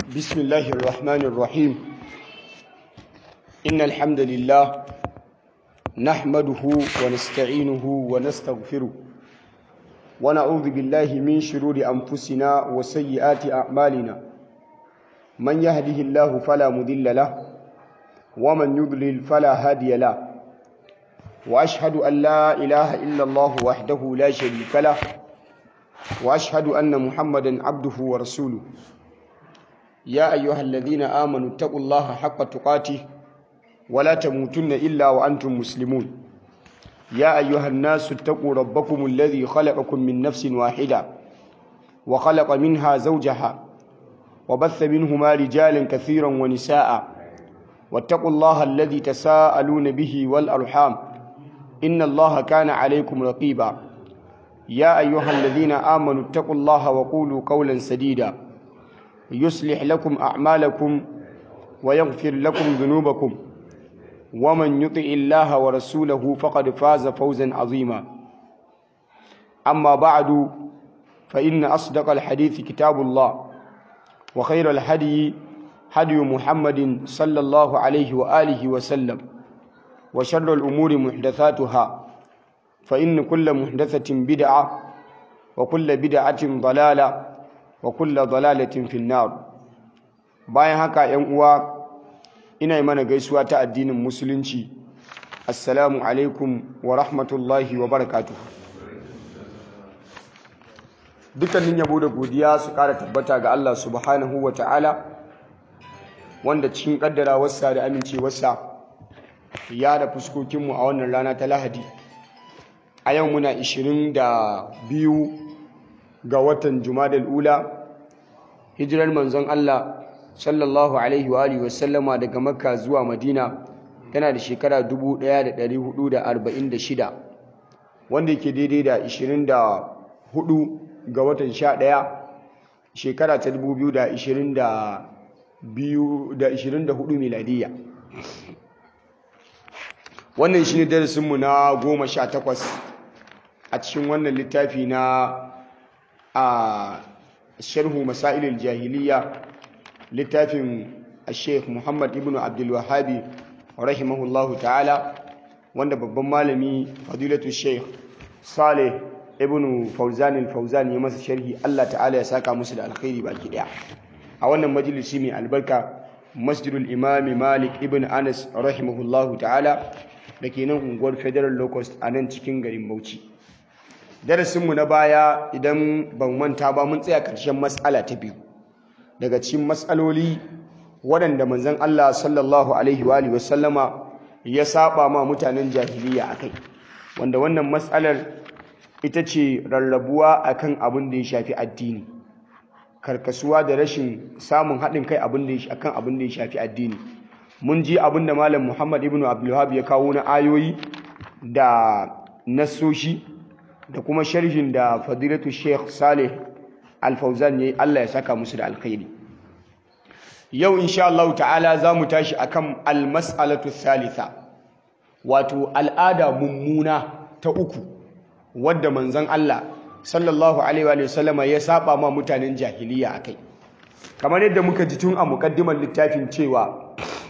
بسم الله الرحمن الرحيم إن الحمد لله نحمده ونستعينه ونستغفره ونعوذ بالله من شرور أنفسنا وسيئات أعمالنا من يهده الله فلا مضل له ومن يضلل فلا هادي له وأشهد أن لا إله إلا الله وحده لا شريك له وأشهد أن محمدا عبده ورسوله يا أيها الذين آمنوا اتقوا الله حق تقاته ولا تموتن إلا وأنتم مسلمون يا أيها الناس اتقوا ربكم الذي خلقكم من نفس واحدة وخلق منها زوجها وبث منهما رجالا كثيرا ونساء واتقوا الله الذي تساءلون به والأرحام إن الله كان عليكم رقيبا يا أيها الذين آمنوا اتقوا الله وقولوا قولا سديدا يصلح لكم أعمالكم ويغفر لكم ذنوبكم ومن يطع الله ورسوله فقد فاز فوزا عظيما أما بعد فإن أصدق الحديث كتاب الله وخير الهدي هدي محمد صلى الله عليه وآله وسلم وشر الأمور محدثاتها فإن كل محدثة بدعة وكل بدعة ضلالة wa kulla dalalatin finnar bayan haka yan uwa ina mana gaisuwa ta addinin musulunci assalamu alaikum wa rahmatullahi wa barakatuh dukkanin yabo da godiya su kara tabbata ga Allah subhanahu wa ta'ala wanda cikin kaddara wasa da amincewarsa ya da fuskokinmu a wannan rana ta lahadi a yau muna 22 ga watan Jumadal Ula hijirar manzon Allah sallallahu alaihi wa alihi wasallama daga Makka zuwa Madina tana da shekara 1446 wanda yake daidai da 24 ga watan 11 shekara ta 2024 miladiya wannan shine darasinmu na 18 a cikin wannan littafi na a sharhu masailil jahiliya littafin sheikh muhammad ibn abdulwahabi rahimahullahu ta'ala wanda babban malami fadilatu sheikh saleh ibn fauzan fauzan ya masa sharhi allah ta'ala ya saka musu da alkhairi baki daya a wannan majalisi mai albarka masjidul imami malik ibn anas rahimahullahu ta'ala da ke nan unguwar federal locust a nan cikin garin bauchi darasinmu na baya idan ban manta ba mun tsaya ƙarshen matsala ta biyu daga cikin matsaloli waɗanda manzon Allah sallallahu alaihi wa sallama ya saba ma mutanen jahiliya akai wanda wannan matsalar ita ce rarrabuwa akan abin da ya shafi addini karkasuwa da rashin samun haɗin kai abin da akan abin da ya shafi addini mun ji abin da malam Muhammad ibn Abdul ya kawo na ayoyi da nasoshi da kuma sharhin da fadilatu sheikh salih alfauzan ya yi allah ya saka musu da alkhairi yau insha Allah ta'ala za mu tashi akan almas'alatu thalitha wato al'ada mummuna ta uku wadda manzon Allah sallallahu alaihi wa sallama ya saba ma mutanen jahiliya akai kamar yadda muka ji tun a mukaddimar littafin cewa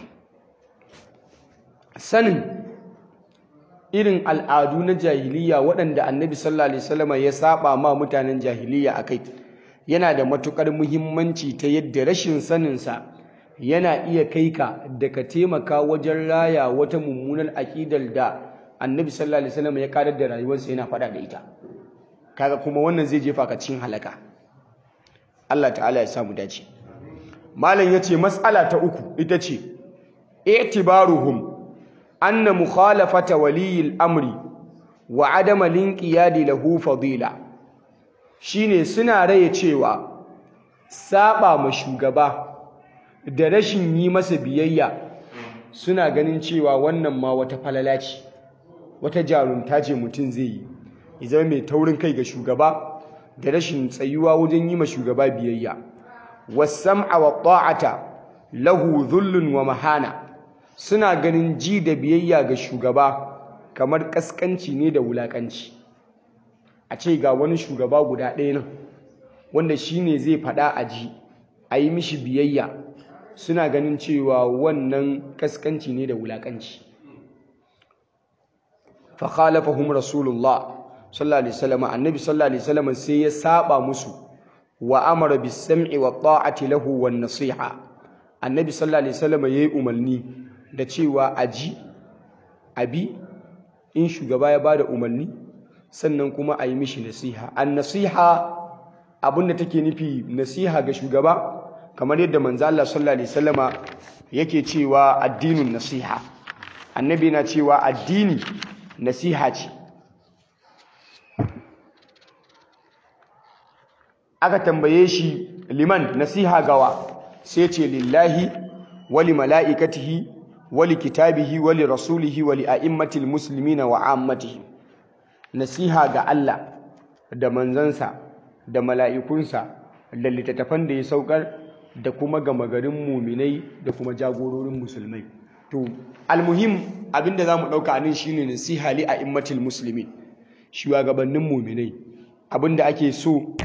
sanin irin al'adu na jahiliya waɗanda annabi sallallahu alaihi wasallam ya saba ma mutanen jahiliya akai yana da matukar muhimmanci ta yadda rashin saninsa yana iya kai ka da ka taimaka wajen raya wata mummunar aƙidar da annabi sallallahu alaihi wasallam ya karar da rayuwarsa yana faɗa da ita kaga kuma wannan zai jefa ka cikin halaka Allah ta'ala ya samu dace malam yace mas'ala ta uku ita ce i'tibaruhum أن مخالفة ولي الأمر وعدم الانقياد له فضيلة shine suna raye cewa saba ma shugaba da rashin yi masa biyayya suna ganin cewa wannan ma wata falala ce wata jarunta ce mutum zai yi ya zama mai taurin kai ga shugaba da rashin tsayuwa wajen yi ma shugaba biyayya wasam'a wa ta'ata lahu dhullun wa mahana suna ganin ji da biyayya ga shugaba kamar kaskanci ne da wulakanci a ce ga wani shugaba guda ɗaya nan wanda shi ne zai faɗa a ji a a yi mishi biyayya suna ganin cewa wannan kaskanci ne da wulakanci fa khalafahum rasulullah sallallahu alaihi wasallam annabi sallallahu alaihi wasallam sai ya saba musu wa amara bis sam'i wa ta'ati lahu wan nasiha annabi sallallahu alaihi wasallam yayi umarni da cewa aji abi in shugaba ya bada umarni sannan kuma a yi mishi nasiha an nasiha abinda take nufi nasiha ga shugaba kamar yadda manzo Allah sallallahu alaihi wasallama yake cewa addinin nasiha annabi na cewa addini nasiha ce aka tambaye shi liman nasiha gawa sai ce lillahi wali mala'ikatihi wali kitabihi wali rasulihi wali a'immatil muslimina wa ammatihim nasiha ga Allah da manzansa da mala'ikunsa da littattafan da ya saukar da kuma gama garin muminai da kuma jagororin musulmai to almuhim abinda za mu ɗauka anan shine nasiha li a'immatil muslimin shugabannin muminai abinda ake so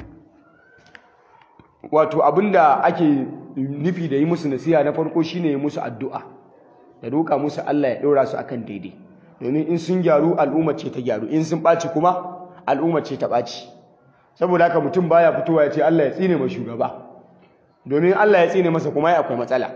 wato abinda ake nufi da yi musu nasiha na farko shine yi musu addu'a da roƙa musu Allah ya ɗora su akan daidai domin in sun gyaru al'umma ce ta gyaru in sun ɓaci kuma al'umma ce ta ɓaci saboda haka mutum baya fitowa ya ce Allah ya tsine ma shugaba domin Allah ya tsine masa kuma ya akwai matsala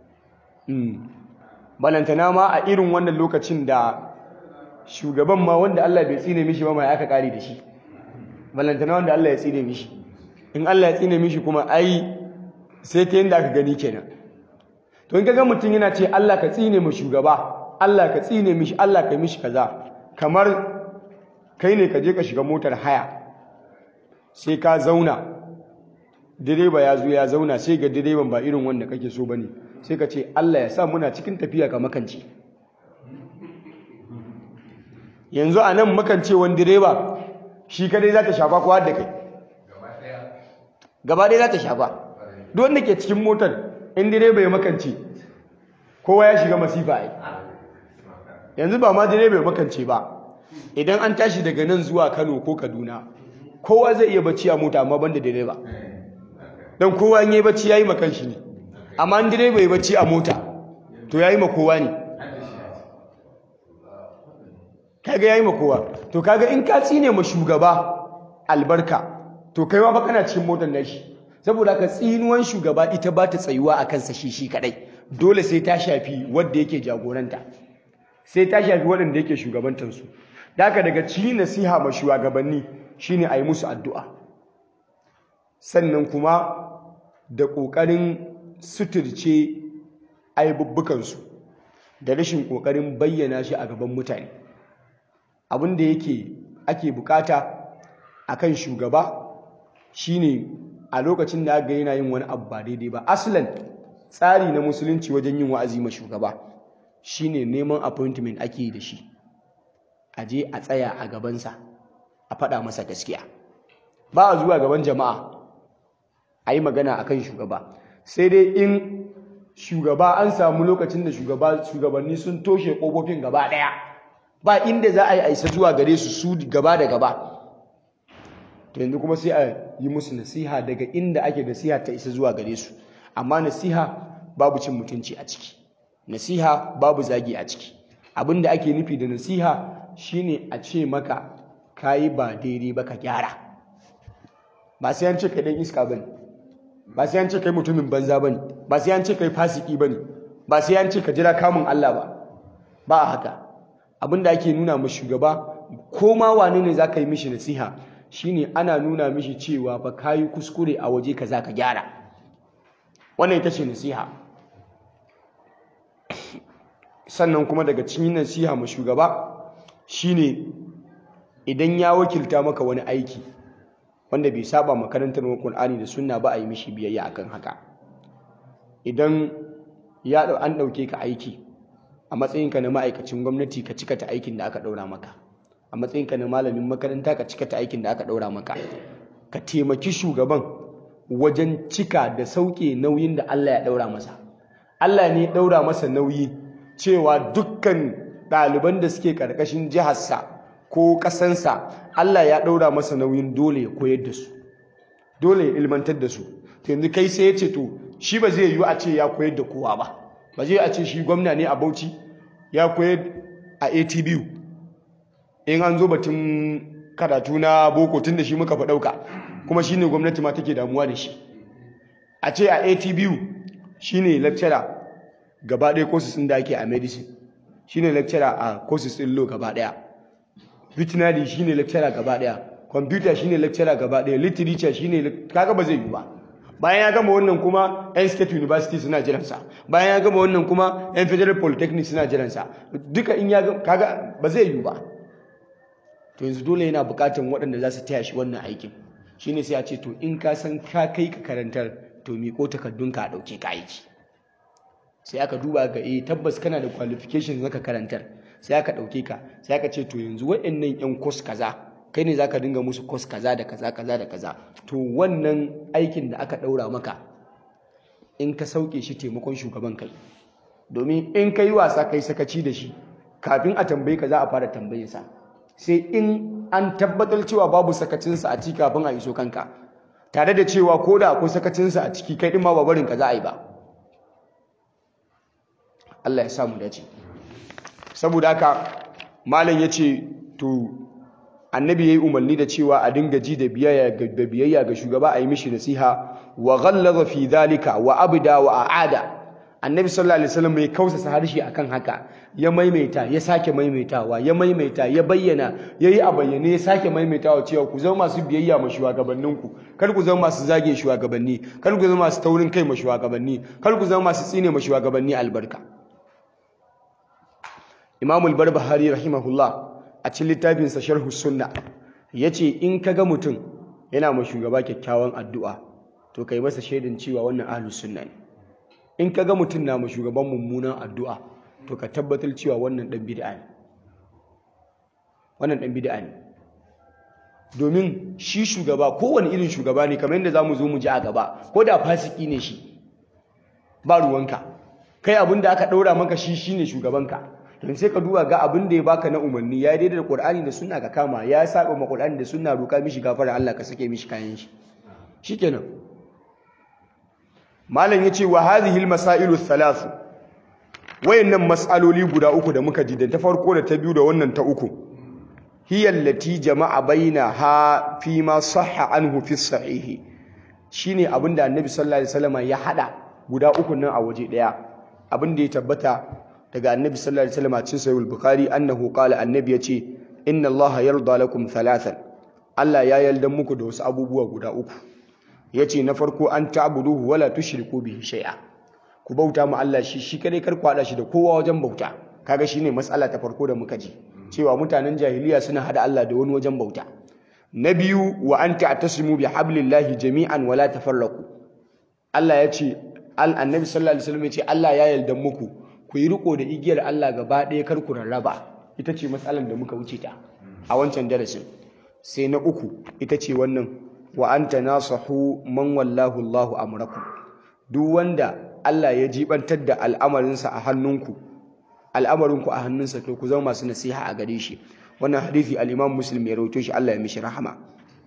balantana ma a irin wannan lokacin da shugaban ma wanda Allah bai tsine mishi ba mai aka kare da shi balantana wanda Allah ya tsine mishi in Allah ya tsine mishi kuma ai sai ta yanda aka gani kenan to in kaga mutum yana ce Allah ka tsine mu shugaba Allah ka tsine mishi Allah ka mishi kaza kamar kai ne ka je ka shiga motar haya sai ka zauna direba ya zo ya zauna sai ga direban ba irin wanda kake so bane sai ka ce Allah ya sa muna cikin tafiya ka makance yanzu a nan makancewan direba shi kadai za ta shafa kowa da kai gaba ɗaya za ta shafa duk wanda ke cikin motar in direba ya makance kowa ya shiga masifa ai yanzu ba ma direba ya makance ba idan an tashi daga nan zuwa Kano ko Kaduna kowa zai iya bacci a mota amma banda direba don kowa in yi bacci yayi makan shi ne amma in direba ya bacci a mota to yayi ma kowa ne kaga yayi ma kowa to kaga in ka tsine ma shugaba albarka to kai ma fa kana cikin motar nashi saboda ka tsinuwan shugaba ita ba ta tsayuwa a kansa shi shi kadai dole sai ta shafi wanda yake jagoranta sai ta shafi waɗanda yake shugabantansu da haka daga ci nasiha ma shugabanni shine a yi musu addu'a sannan kuma da ƙoƙarin suturce aibubbukansu da rashin ƙoƙarin bayyana shi a gaban mutane abin da yake ake bukata akan shugaba shine a lokacin da aka yana yin wani abu ba daidai ba aslan tsari na musulunci wajen yin wa'azi ma shugaba shine neman appointment ake yi da shi a je a tsaya a gabansa a faɗa masa gaskiya ba a zuwa gaban jama'a a yi magana a kan shugaba sai dai in shugaba an samu lokacin da shugabanni sun toshe ƙofofin gaba ɗaya ba inda za a yi aisa zuwa gare su su gaba da gaba to yanzu kuma sai a yi musu nasiha daga inda ake nasiha ta isa zuwa gare su amma nasiha babu cin mutunci a ciki nasiha babu zagi a ciki abin da ake nufi da nasiha shine a ce maka kayi ba daidai ba ka gyara ba sai an ce kai dan iska bane ba sai an ce kai mutumin banza bane ba sai an ce kai fasiki bane ba sai an ce ka jira kamun Allah ba ba haka abinda ake nuna ma shugaba ko ma wane ne zaka yi mishi nasiha shine ana nuna mishi cewa fa kayi kuskure a waje kaza ka gyara wannan ita ce nasiha sannan kuma daga cikin nasiha ma shugaba shine idan ya wakilta maka wani aiki wanda bai saba makarantar Qur'ani da sunna ba a yi mishi biyayya akan haka idan ya an dauke ka aiki a matsayinka na ma'aikacin gwamnati ka cika ta aikin da aka daura maka a matsayinka na malamin makaranta ka cika ta aikin da aka daura maka ka taimaki shugaban wajen cika da sauke nauyin da Allah ya daura masa Allah ne ya daura masa nauyi cewa dukkan ɗaliban da suke ƙarƙashin jiharsa ko ƙasansa Allah ya ɗaura masa nauyin dole ya koyar da su dole ya ilmantar da su to yanzu kai sai ya ce to shi ba zai yiwu a ce ya koyar da kowa ba ba zai a ce shi gwamna ne a Bauchi ya koyar a ATBU in an zo batun karatu na boko tun da shi muka fa ɗauka kuma shi ne gwamnati ma take damuwa da shi a ce a ATBU shi ne lecturer gaba ɗaya courses ɗin da ake a medicine shi ne lecturer a courses ɗin law gaba ɗaya veterinary shi ne lecturer gaba ɗaya computer shi ne lecturer gaba ɗaya literature shi ne kaga ba zai yi ba bayan ya gama wannan kuma yan state university suna jiransa bayan ya gama wannan kuma yan federal polytechnic suna jiransa duka in ya kaga ba zai yi ba to yanzu dole yana bukatan waɗanda za su taya shi wannan aikin shine sai a ce to in ka san ka kai ka karantar to miƙo takardunka a ɗauke ka aiki sai aka duba ga eh tabbas kana da qualification zaka karantar sai aka ɗauke ka sai aka ce to yanzu waɗannan yan course kaza kai ne zaka dinga musu course kaza da kaza kaza da kaza to wannan aikin da aka ɗaura maka in ka sauke shi taimakon shugaban kai domin in ka yi wasa kai sakaci da shi kafin a tambaye ka za a fara tambayinsa sai in an tabbatar cewa babu sakacinsa a ciki kafin a iso kanka tare da cewa ko da akwai sakacinsa a ciki kai ɗin ma ba barin ka za a yi ba Allah ya samu dace saboda haka malam ya ce to annabi ya yi umarni da cewa a dinga ji da biyayya ga shugaba a yi mishi nasiha wa ghallaza fi dhalika wa abda wa aada annabi sallallahu alaihi wasallam ya kausasa harshe akan haka ya maimaita ya sake maimaitawa ya maimaita ya bayyana yayi a bayyane ya sake maimaitawa cewa ku zama masu biyayya ma shugabanninku kar ku zama masu zage shugabanni kar ku zama masu taurin kai ma shugabanni kar ku zama masu tsine ma shugabanni albarka Imam al-Barbahari rahimahullah a cikin littafin sa Sharh Sunna yace in kaga mutum yana ma shugaba kyakkyawan addu'a to kai masa shaidan cewa wannan ahlus sunna ne in ka ga mutum na ma shugaban mummunan addu'a to ka tabbatar cewa wannan ɗan bid'a ne wannan ɗan bid'a ne domin shi shugaba kowane irin shugaba ne kamar yadda za mu zo mu ji a gaba ko da fasiki ne shi ba ruwanka kai abin da aka ɗaura maka shi shi ne shugabanka don sai ka duba ga abin da ya baka na umarni ya daidai da ƙur'ani da suna ka kama ya saba ma ƙur'ani da suna roƙa mishi gafara Allah ka sake mishi kayan shi shikenan malam yace wa hadhihi almasailu thalathu wayannan mas'aloli guda uku da muka ji da ta farko da ta biyu da wannan ta uku hiya allati jama'a bainaha fi ma sahha anhu fi sahih shine abinda annabi sallallahu alaihi wasallam ya hada guda uku nan a waje daya abinda ya tabbata daga annabi sallallahu alaihi wasallam a cikin sahih al-bukhari annahu qala annabi yace inna allaha yarda lakum thalathan Allah ya yarda muku da wasu abubuwa guda uku yace na farko an ta'buduhu wala tushriku bihi shay'a ku bauta mu Allah shi shi kadai kar ku hada shi da kowa wajen bauta kaga shine matsala ta farko da muka ji cewa mutanen jahiliya suna hada Allah da wani wajen bauta na biyu wa an ta'tasimu bi hablillahi jami'an wala tafarraqu Allah ya ce annabi sallallahu alaihi wasallam ya ce Allah ya yarda muku ku yi riko da igiyar Allah gaba ɗaya kar ku rarraba ita ce matsalar da muka wuce ta a wancan darasin sai na uku ita ce wannan wa anta nasahu man wallahu Allahu amrakum duk wanda Allah ya jibantar da al'amarinsa a hannunku al'amarinku a hannunsa to ku zama masu nasiha a gare shi wannan hadisi al-Imam Muslim ya rawaito shi Allah ya mishi rahama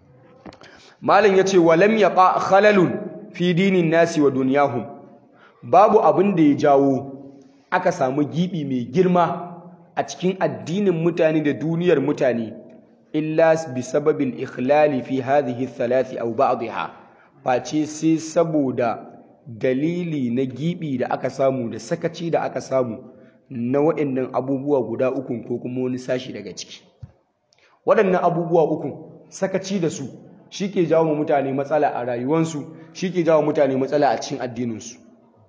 malam yace walam yaqa khalalun fi dinin nasi wa dunyahum babu abin da ya jawo aka samu gibi mai girma a cikin addinin mutane da duniyar mutane illa bi sababil ikhlali fi hadhihi thalathi aw ba'dha face sai saboda dalili na gibi da aka samu da sakaci da aka samu na waɗannan abubuwa guda uku ko kuma wani sashi daga ciki waɗannan abubuwa uku sakaci da su shi ke jawo mutane matsala a rayuwansu shi ke jawo mutane matsala a cikin addininsu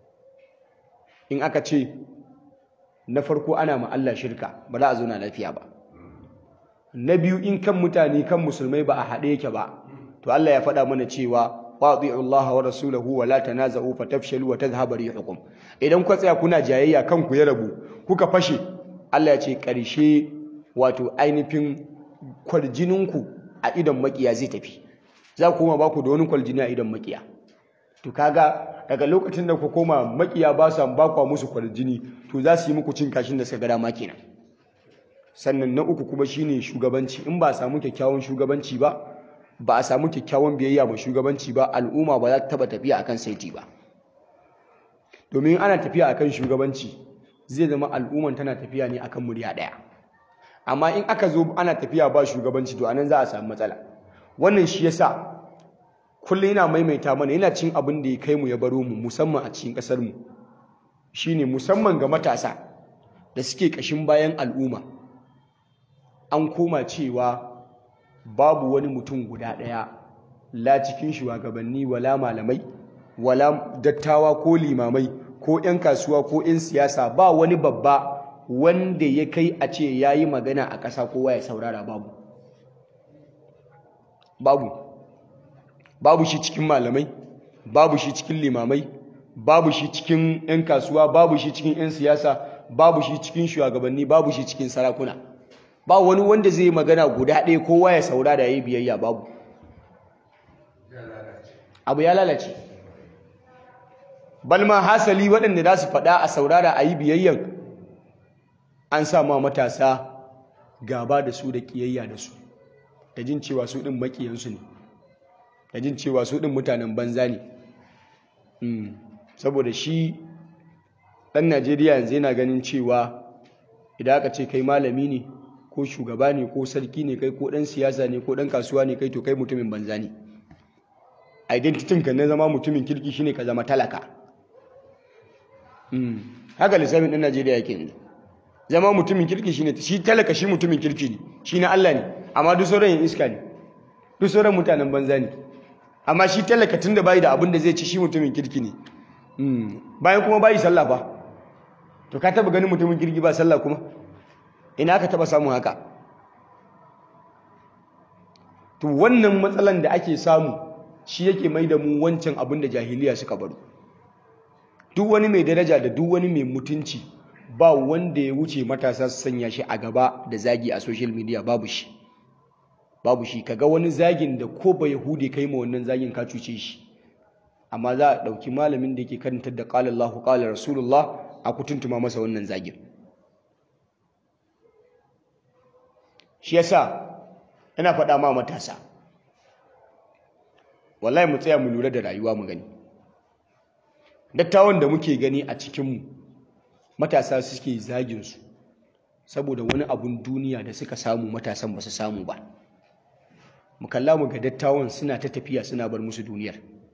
in aka ce na farko ana ma Allah shirka ba za a zauna lafiya ba na biyu in kan mutane kan musulmai ba a haɗe yake ba to Allah ya faɗa mana cewa wati'u Allah wa rasulahu wa la tanaza'u fatafshalu wa tadhhabu rihukum idan ku tsaya kuna jayayya kanku ya rabu kuka fashe Allah ya ce ƙarshe wato ainihin kwarjininku a idan makiya zai tafi za ku koma ba ku da wani kwaljini a idan makiya to kaga daga lokacin da ku koma makiya ba su ba ku musu kwarjini to za su yi muku cin kashin da suka ga dama kenan sannan na uku kuma shine shugabanci in ba a samu kyakkyawan shugabanci ba ba a samu kyakkyawan biyayya ba shugabanci ba al'umma ba za ta taba tafiya akan saiti ba domin ana tafiya akan shugabanci zai zama al'umman tana tafiya ne akan murya ɗaya amma in aka zo ana tafiya ba shugabanci to anan za a samu matsala wannan shi yasa kullum yana maimaita mana yana cin abin da ya kai mu ya baro mu musamman a cikin ƙasar mu shine musamman ga matasa da suke ƙashin bayan al'umma an koma cewa babu wani mutum guda ɗaya la cikin shugabanni wala malamai wala dattawa ko limamai ko 'yan kasuwa ko 'yan siyasa ba wani babba wanda ya kai a ce ya yi magana a ƙasa kowa ya saurara babu babu babu shi cikin malamai babu shi cikin limamai babu shi cikin 'yan kasuwa babu shi cikin 'yan siyasa babu shi cikin shugabanni babu shi cikin sarakuna ba wani wanda zai magana guda ɗaya kowa ya saurara ya yi biyayya babu abu ya lalace balma hasali waɗanda za su faɗa a saurara a yi biyayyan an sama matasa gaba da su da ƙiyayya da su da jin cewa su ɗin maƙiyansu ne da jin cewa su ɗin mutanen banza ne saboda shi ɗan najeriya yanzu yana ganin cewa idan aka ce kai malami ne ko shugaba ne ko sarki ne kai ko ɗan siyasa ne ko ɗan kasuwa ne kai to kai mutumin banza ne identitin ka na zama mutumin kirki shine ka zama talaka haka lissafin ɗan najeriya yake yanzu zama mutumin kirki shine shi talaka shi mutumin kirki ne shi na allah ne amma duk sauran yin iska ne duk sauran mutanen banza ne amma shi talaka tun da bayi da abin da zai ci shi mutumin kirki ne bayan kuma bayi sallah ba to ka taba ganin mutumin kirki ba sallah kuma ina aka taba samun haka to wannan matsalan da ake samu shi yake mai da mu wancan abin da jahiliya suka baro duk wani mai daraja da duk wani mai mutunci ba wanda ya wuce matasa su sanya shi a gaba da zagi a social media babu shi babu shi kaga wani zagin da ko ba yahudi kai ma wannan zagin ka cuce shi amma za a ɗauki malamin da yake karantar da qala Allahu qala Rasulullah a kutuntuma masa wannan zagin shi yasa ina faɗa ma matasa wallahi mu tsaya mu lura da rayuwa mu gani dattawan da muke gani a cikinmu matasa suke zagin su saboda wani abun duniya da suka samu matasan ba su samu ba mu kalla mu ga dattawan suna ta tafiya suna bar musu duniyar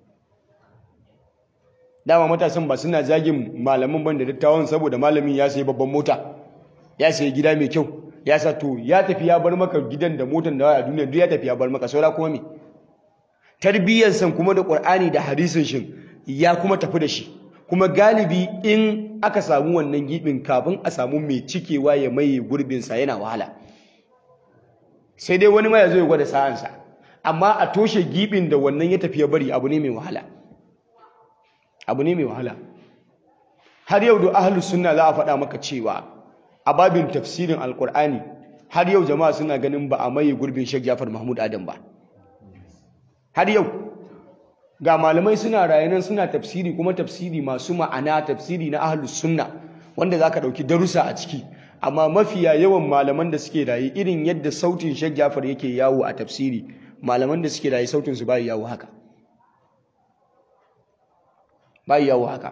dama matasan ba suna zagin malamin ban da dattawan saboda malamin ya sayi babban mota ya sayi gida mai kyau ya sa to ya tafi ya bar maka gidan da motan da a duniya duk ya tafi ya bar maka saura kuma me tarbiyyar san kuma da qur'ani da hadisin shin ya kuma tafi da shi kuma galibi in aka samu wannan gibin kafin a samu mai cikewa ya maye gurbin sa yana wahala sai dai wani ma ya zo ya gwada sa'ansa amma a toshe gibin da wannan ya tafi ya bari abu ne mai wahala abu ne mai wahala har yau da ahlus sunna za a faɗa maka cewa a babin tafsirin alkur'ani har yau jama'a suna ganin ba a maye gurbin Sheikh Jafar Mahmud Adam ba har yau ga malamai suna rayanan suna tafsiri kuma tafsiri masu ma'ana tafsiri na ahlus sunna wanda zaka dauki darussa a ciki amma mafiya yawan malaman da suke raye irin yadda sautin Sheikh Jafar yake yawo a tafsiri malaman da suke raye sautin su bai yawo haka bai yawo haka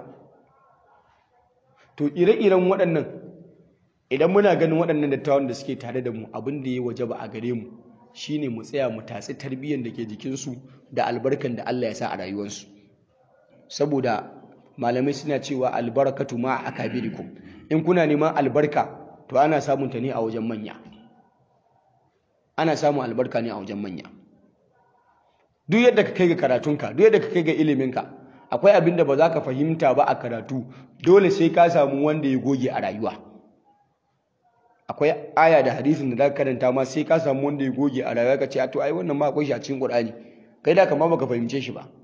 to ire-iren waɗannan idan muna ganin waɗannan dattawan da suke tare da mu abin da ya waje ba a gare mu shine mu tsaya mu tatsi tarbiyyar da ke jikinsu da albarkan da Allah ya sa a rayuwarsu saboda malamai suna cewa albarakatu ma akabirikum in kuna neman albarka to ana samun ta ne a wajen manya ana samun albarka ne a wajen manya duk yadda ka kai ga karatunka duk yadda ka kai ga iliminka akwai abin da ba za ka fahimta ba a karatu dole sai ka samu wanda ya goge a rayuwa akwai aya da hadisin da zaka karanta ma sai ka samu wanda ya goge a rayuwa ka ce a to ai wannan ma akwai shi a cikin Qur'ani kai da kamar baka fahimce shi ba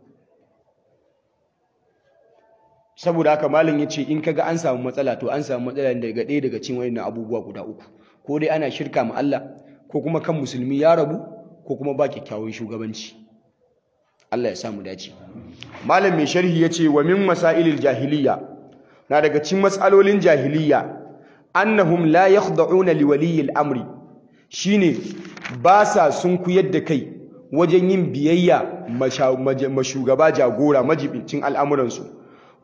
saboda haka malam yace in kaga an samu matsala to an samu matsala daga ɗaya daga cikin wayannan abubuwa guda uku ko dai ana shirka ma Allah ko kuma kan musulmi ya rabu ko kuma ba kyakkyawan shugabanci Allah ya samu dace malam mai sharhi yace wa min masailil jahiliya na daga cikin matsalolin jahiliya annahum la yakhda'una liwaliyi al-amri shine ba sa sun kuyar da kai wajen yin biyayya mashugaba jagora majibincin al'amuransu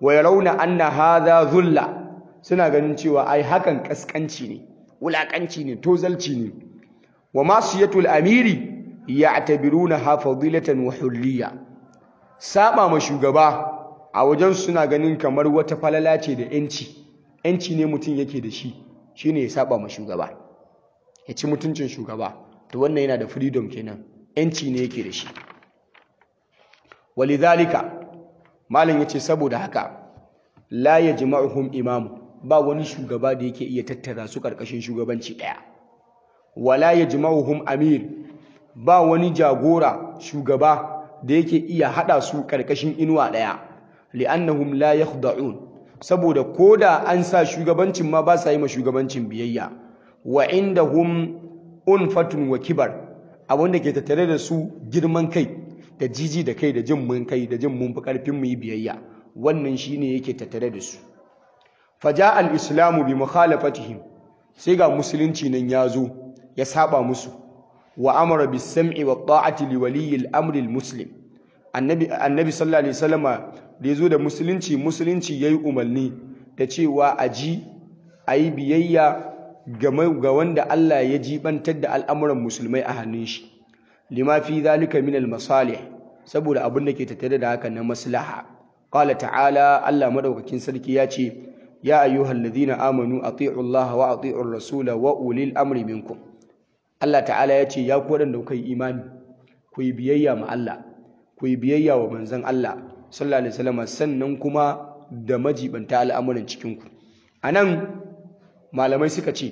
wa yarawna anna hadha dhulla suna ganin cewa ai hakan kaskanci ne wulakanci ne tozalci ne wa masiyatul amiri ya'tabiruna ha fadilatan wa hurriya saba ma shugaba a wajen suna ganin kamar wata falala ce da yanci yanci ne mutum yake da shi shine ya saba ma shugaba ya ci mutuncin shugaba to wannan yana da freedom kenan yanci ne yake da shi walidhalika malam yace saboda haka la yajma'uhum imamu ba wani shugaba da yake iya tattara su karkashin shugabanci daya wala yajma'uhum amir ba wani jagora shugaba da yake iya hada su karkashin inuwa daya li'annahum la yakhda'un saboda koda an sa shugabancin ma ba sa yi ma shugabancin biyayya wa indahum unfatun wa kibar abinda ke tattare da su girman kai da jiji da kai da jin mun kai da jin mun fi karfin mu yi biyayya wannan shine yake tattare da su faja al-islamu bi mukhalafatihim sai ga musulunci nan ya zo ya saba musu wa amara bis sam'i wa ta'ati li waliyyi al-amri al-muslim annabi annabi sallallahu alaihi wasallama da yazo da musulunci musulunci yayi umarni da cewa aji ayi biyayya ga wanda Allah ya jibantar da al'amuran musulmai a hannun shi lima fi zalika min al-masalih saboda abin da ke tattare da haka na maslaha qala ta'ala Allah madaukakin sarki ya ce ya ayyuhalladhina amanu ati'u Allah wa ati'u ar-rasula wa ulil amri minkum Allah ta'ala ya ce ya ku wadanda kuka yi imani ku yi biyayya ma Allah ku yi biyayya wa manzon Allah sallallahu alaihi wasallam sannan kuma da majibanta al'amuran cikin ku anan malamai suka ce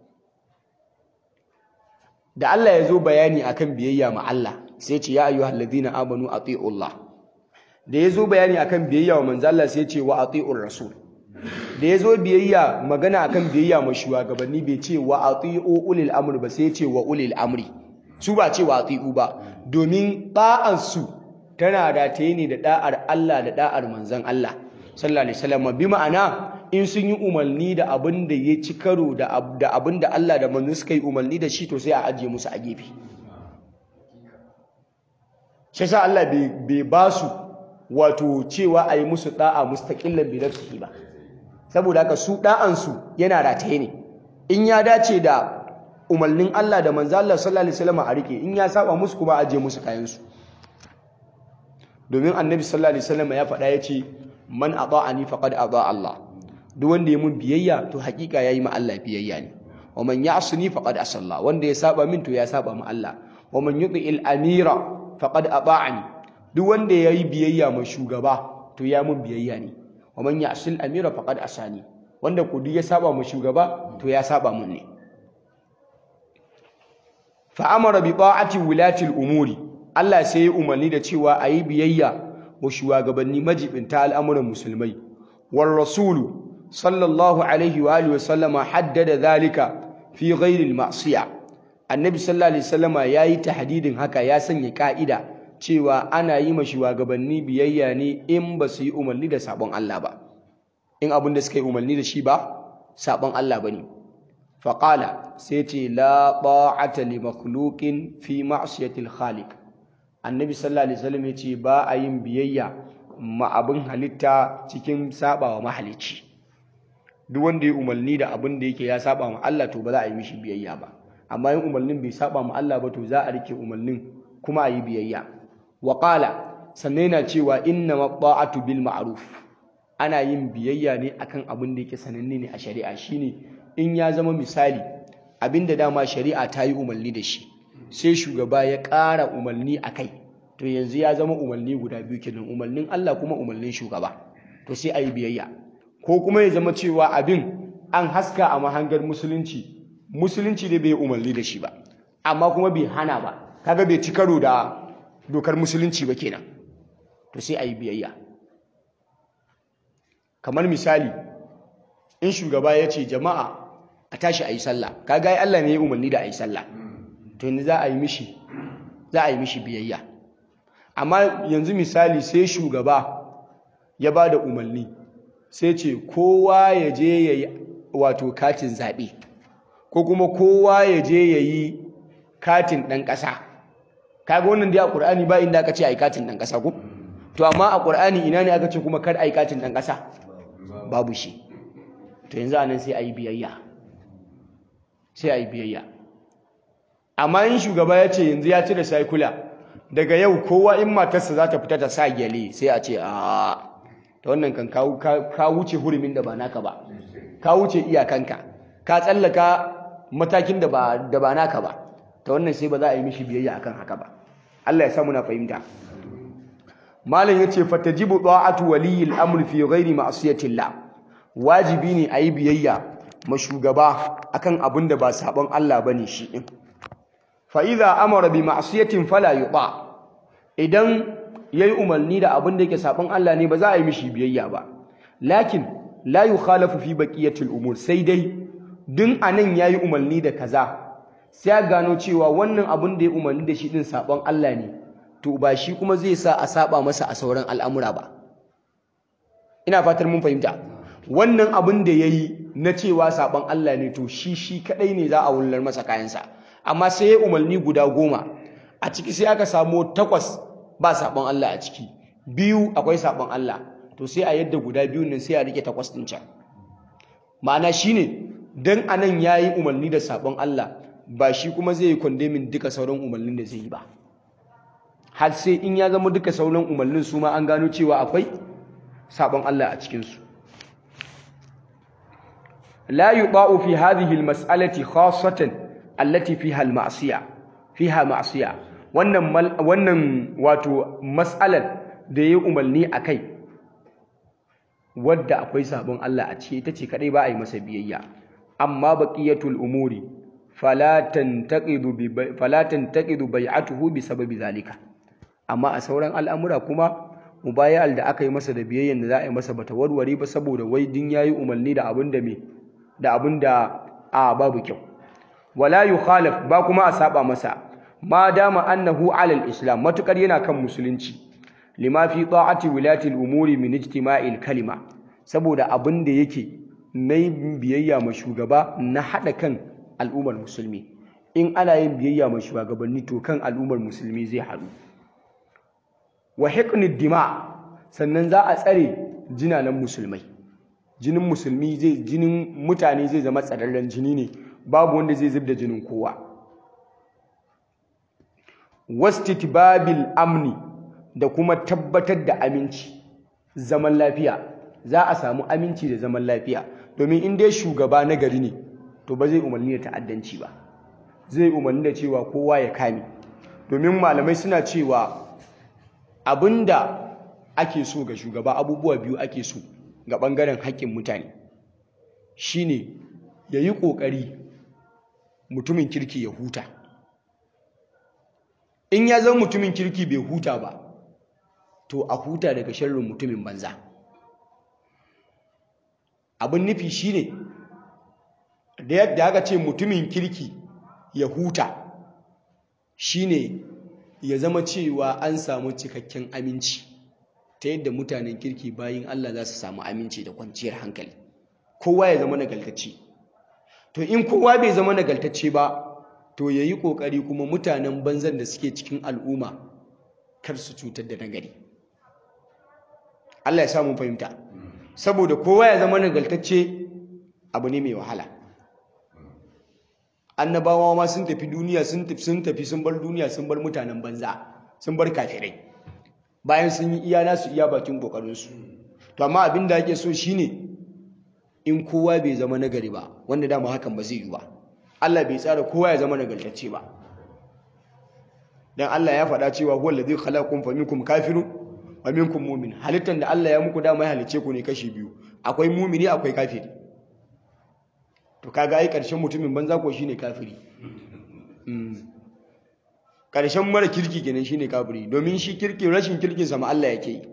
da Allah ya zo bayani akan biyayya ma Allah sai ce ya ayyuhal ladina amanu ati'u Allah da ya zo bayani akan biyayya wa manzo Allah sai ce wa ati'ur rasul da ya zo biyayya magana akan biyayya ma shugabanni bai ce wa ati'u ulil amri ba sai ce wa ulil amri su ba ce wa ati'u ba domin da'an su tana rataye ne da da'ar Allah da da'ar manzon Allah sallallahu alaihi wasallam bi ma'ana in sun yi umarni da abin da ya ci karo da abin da Allah da manzon suka yi umarni da shi to sai a ajiye musu a gefe shi sa Allah bai ba su wato cewa a yi musu da'a mustaqillan bi nafsihi ba saboda haka su da'an su yana rataye ne in ya dace da umarnin Allah da manzo Allah sallallahu alaihi wasallam a rike in ya saba musu kuma ajiye musu kayan su domin annabi sallallahu alaihi wasallam ya faɗa yace man ata'ani faqad ata Allah duk wanda ya mun biyayya to hakika yayi ma Allah biyayya ne wa man ya'sini faqad asalla wanda ya saba min to ya saba ma Allah wa man yuti'il amira faqad ata'ani duk wanda yayi biyayya ma shugaba to ya mun biyayya ne wa man ya'sil amira faqad asani wanda ku duk ya saba ma shugaba to ya saba mun ne fa amara bi ta'ati wulati al-umuri Allah sai ya umarni da cewa ayi biyayya wa shugabanni majibinta al'amuran musulmai war rasulu sallallahu alaihi wa alihi wasallama haddada zalika fi ghairi al-ma'siya annabi sallallahu alaihi wasallama yayi tahdidin haka ya sanya ka'ida cewa ana yi ma shugabanni biyayya ne in ba su yi umarni da sabon Allah ba in abin da suka yi umarni da shi ba sabon Allah bane faqala sai ce la ta'ata li makhluqin fi ma'siyati al-khaliq annabi sallallahu alaihi wasallam ya ce ba a yin biyayya ma abin halitta cikin sabawa mahalicci duk wanda ya umarni da abin da yake ya saba ma Allah to ba za a yi mishi biyayya ba amma yin umarnin bai saba ma Allah ba to za a rike umarnin kuma a yi biyayya wa qala sannan yana cewa inna ma'atu bil ma'ruf ana yin biyayya ne akan abin da yake sananne ne a shari'a shine in ya zama misali abinda dama shari'a ta yi umarni da shi sai shugaba ya ƙara umarni a kai to yanzu ya zama umarni guda biyu kenan umarnin Allah kuma umarnin shugaba to sai a yi biyayya ko kuma ya zama cewa abin an haska a mahangar musulunci musulunci da bai umarni da shi ba amma kuma bai hana ba kaga bai ci karo da dokar musulunci ba kenan to sai a yi biyayya kamar misali in shugaba ya ce jama'a a tashi a yi sallah kaga ai Allah ne ya umarni da a yi sallah to yanzu za a yi mishi za a yi mishi biyayya amma yanzu misali sai shugaba ya ba da umarni sai ce kowa ya je ya yi wato katin zaɓe ko kuma kowa ya je ya yi katin ɗan ƙasa kaga wannan da ya ƙur'ani ba inda aka ce a yi katin ɗan ƙasa ko to amma a ƙur'ani ina ne aka ce kuma kar a yi katin ɗan ƙasa babu shi to yanzu anan sai a yi biyayya sai a yi biyayya amma in shugaba ya ce yanzu ya cire saikula daga yau kowa in matarsa za ta fita ta sa gyale sai a ce a ta wannan kan ka wuce hurumin da ba naka ba ka wuce iyakanka ka tsallaka matakin da ba naka ba ta wannan sai ba za a yi mishi biyayya akan haka ba Allah ya samu na fahimta malam yace fatajibu da'atu waliyil amr fi ghairi ma'siyatillah wajibi ne a yi biyayya ma shugaba akan abin da ba sabon Allah bane shi din fa idza amara bi ma'siyatin fala yuta idan yayi umarni da abin da yake sabon Allah ne ba za a yi mishi biyayya ba lakin la yukhalafu fi baqiyatil umur sai dai din anan yayi umarni da kaza sai ya gano cewa wannan abin da ya umarni da shi din sabon Allah ne to ba shi kuma zai sa a saba masa a sauran al'amura ba ina fatar mun fahimta wannan abin da yayi na cewa sabon Allah ne to shi shi kadai ne za a wullar masa kayansa amma sai ya umarni guda goma a ciki sai aka samu takwas ba sabon Allah a ciki biyu akwai sabon Allah to sai a yadda guda biyun nan sai a rike takwas din can ma'ana shine dan anan yayi umarni da sabon Allah ba shi kuma zai yi condemning duka sauran umarnin da zai yi ba har sai in ya zama duka sauran umarnin su ma an gano cewa akwai sabon Allah a cikin su la yuba'u fi hadhihi al-mas'alati khassatan allati fiha al-ma'siyah fiha ma'siyah wannan wannan wato mas'alar da yayi umarni akai wadda akwai sabon Allah a ciki ita ce kadai ba a yi masa biyayya amma baqiyatul umuri fala tantaqidu bi fala tantaqidu bai'atuhu bi sababi zalika amma a sauran al'amura kuma mubayal da aka yi masa da biyayyan da za a yi masa bata warware ba saboda wai din yayi umarni da abin da me da abin da a babu kyau wala yukhalaf ba kuma a saba masa ma dama annahu alal islam matukar yana kan musulunci lima fi ta'ati wilati al-umuri min ijtima'il kalima saboda abin da yake na biyayya ma shugaba na hada kan al'ummar musulmi in ana yin biyayya ma shugabanni to kan al'ummar musulmi zai haɗu wa hiqnid dima sannan za a tsare jinanan musulmai jinin musulmi zai jinin mutane zai zama tsararren jini ne babu wanda zai zubda jinin kowa wastitbabil amni da kuma tabbatar da aminci zaman lafiya za a samu aminci da zaman lafiya domin in dai shugaba na gari ne to ba zai umarni da ta'addanci ba zai umarni da cewa kowa ya kame domin malamai suna cewa abinda ake so ga shugaba abubuwa biyu ake so ga ɓangaren haƙƙin mutane shine ya yi ƙoƙari mutumin kirki ya huta in ya zama mutumin kirki bai huta ba to a huta daga sharrin mutumin banza abin nufi shine da yadda aka ce mutumin kirki ya huta shine ya zama cewa an samu cikakken aminci ta yadda mutanen kirki bayin Allah za su samu aminci da kwanciyar hankali kowa ya zama nagaltacce to in kowa bai zama nagaltacce ba to ya yi ƙoƙari kuma mutanen banzan da suke cikin al'umma kar su cutar da nagari Allah ya samu fahimta saboda kowa ya zama nagaltacce abu ne mai wahala annabawa ma sun tafi duniya sun tafi sun tafi sun bar duniya sun bar mutanen banza sun bar kafirai bayan sun yi iya nasu iya bakin kokarinsu to amma abin da ake so shine in kowa bai zama nagari ba wanda dama hakan ba zai yi ba Allah bai tsara kowa ya zama nagartacce ba dan Allah ya faɗa cewa huwa allazi khalaqakum faminkum kafirun wa minkum mu'min halittan da Allah ya muku dama ya halice ku ne kashi biyu akwai mumini akwai kafiri to kaga ai karshen mutumin banza ko shine kafiri karshen mara kirki kenan shine kafiri domin shi kirki rashin kirkin sa ma Allah yake yi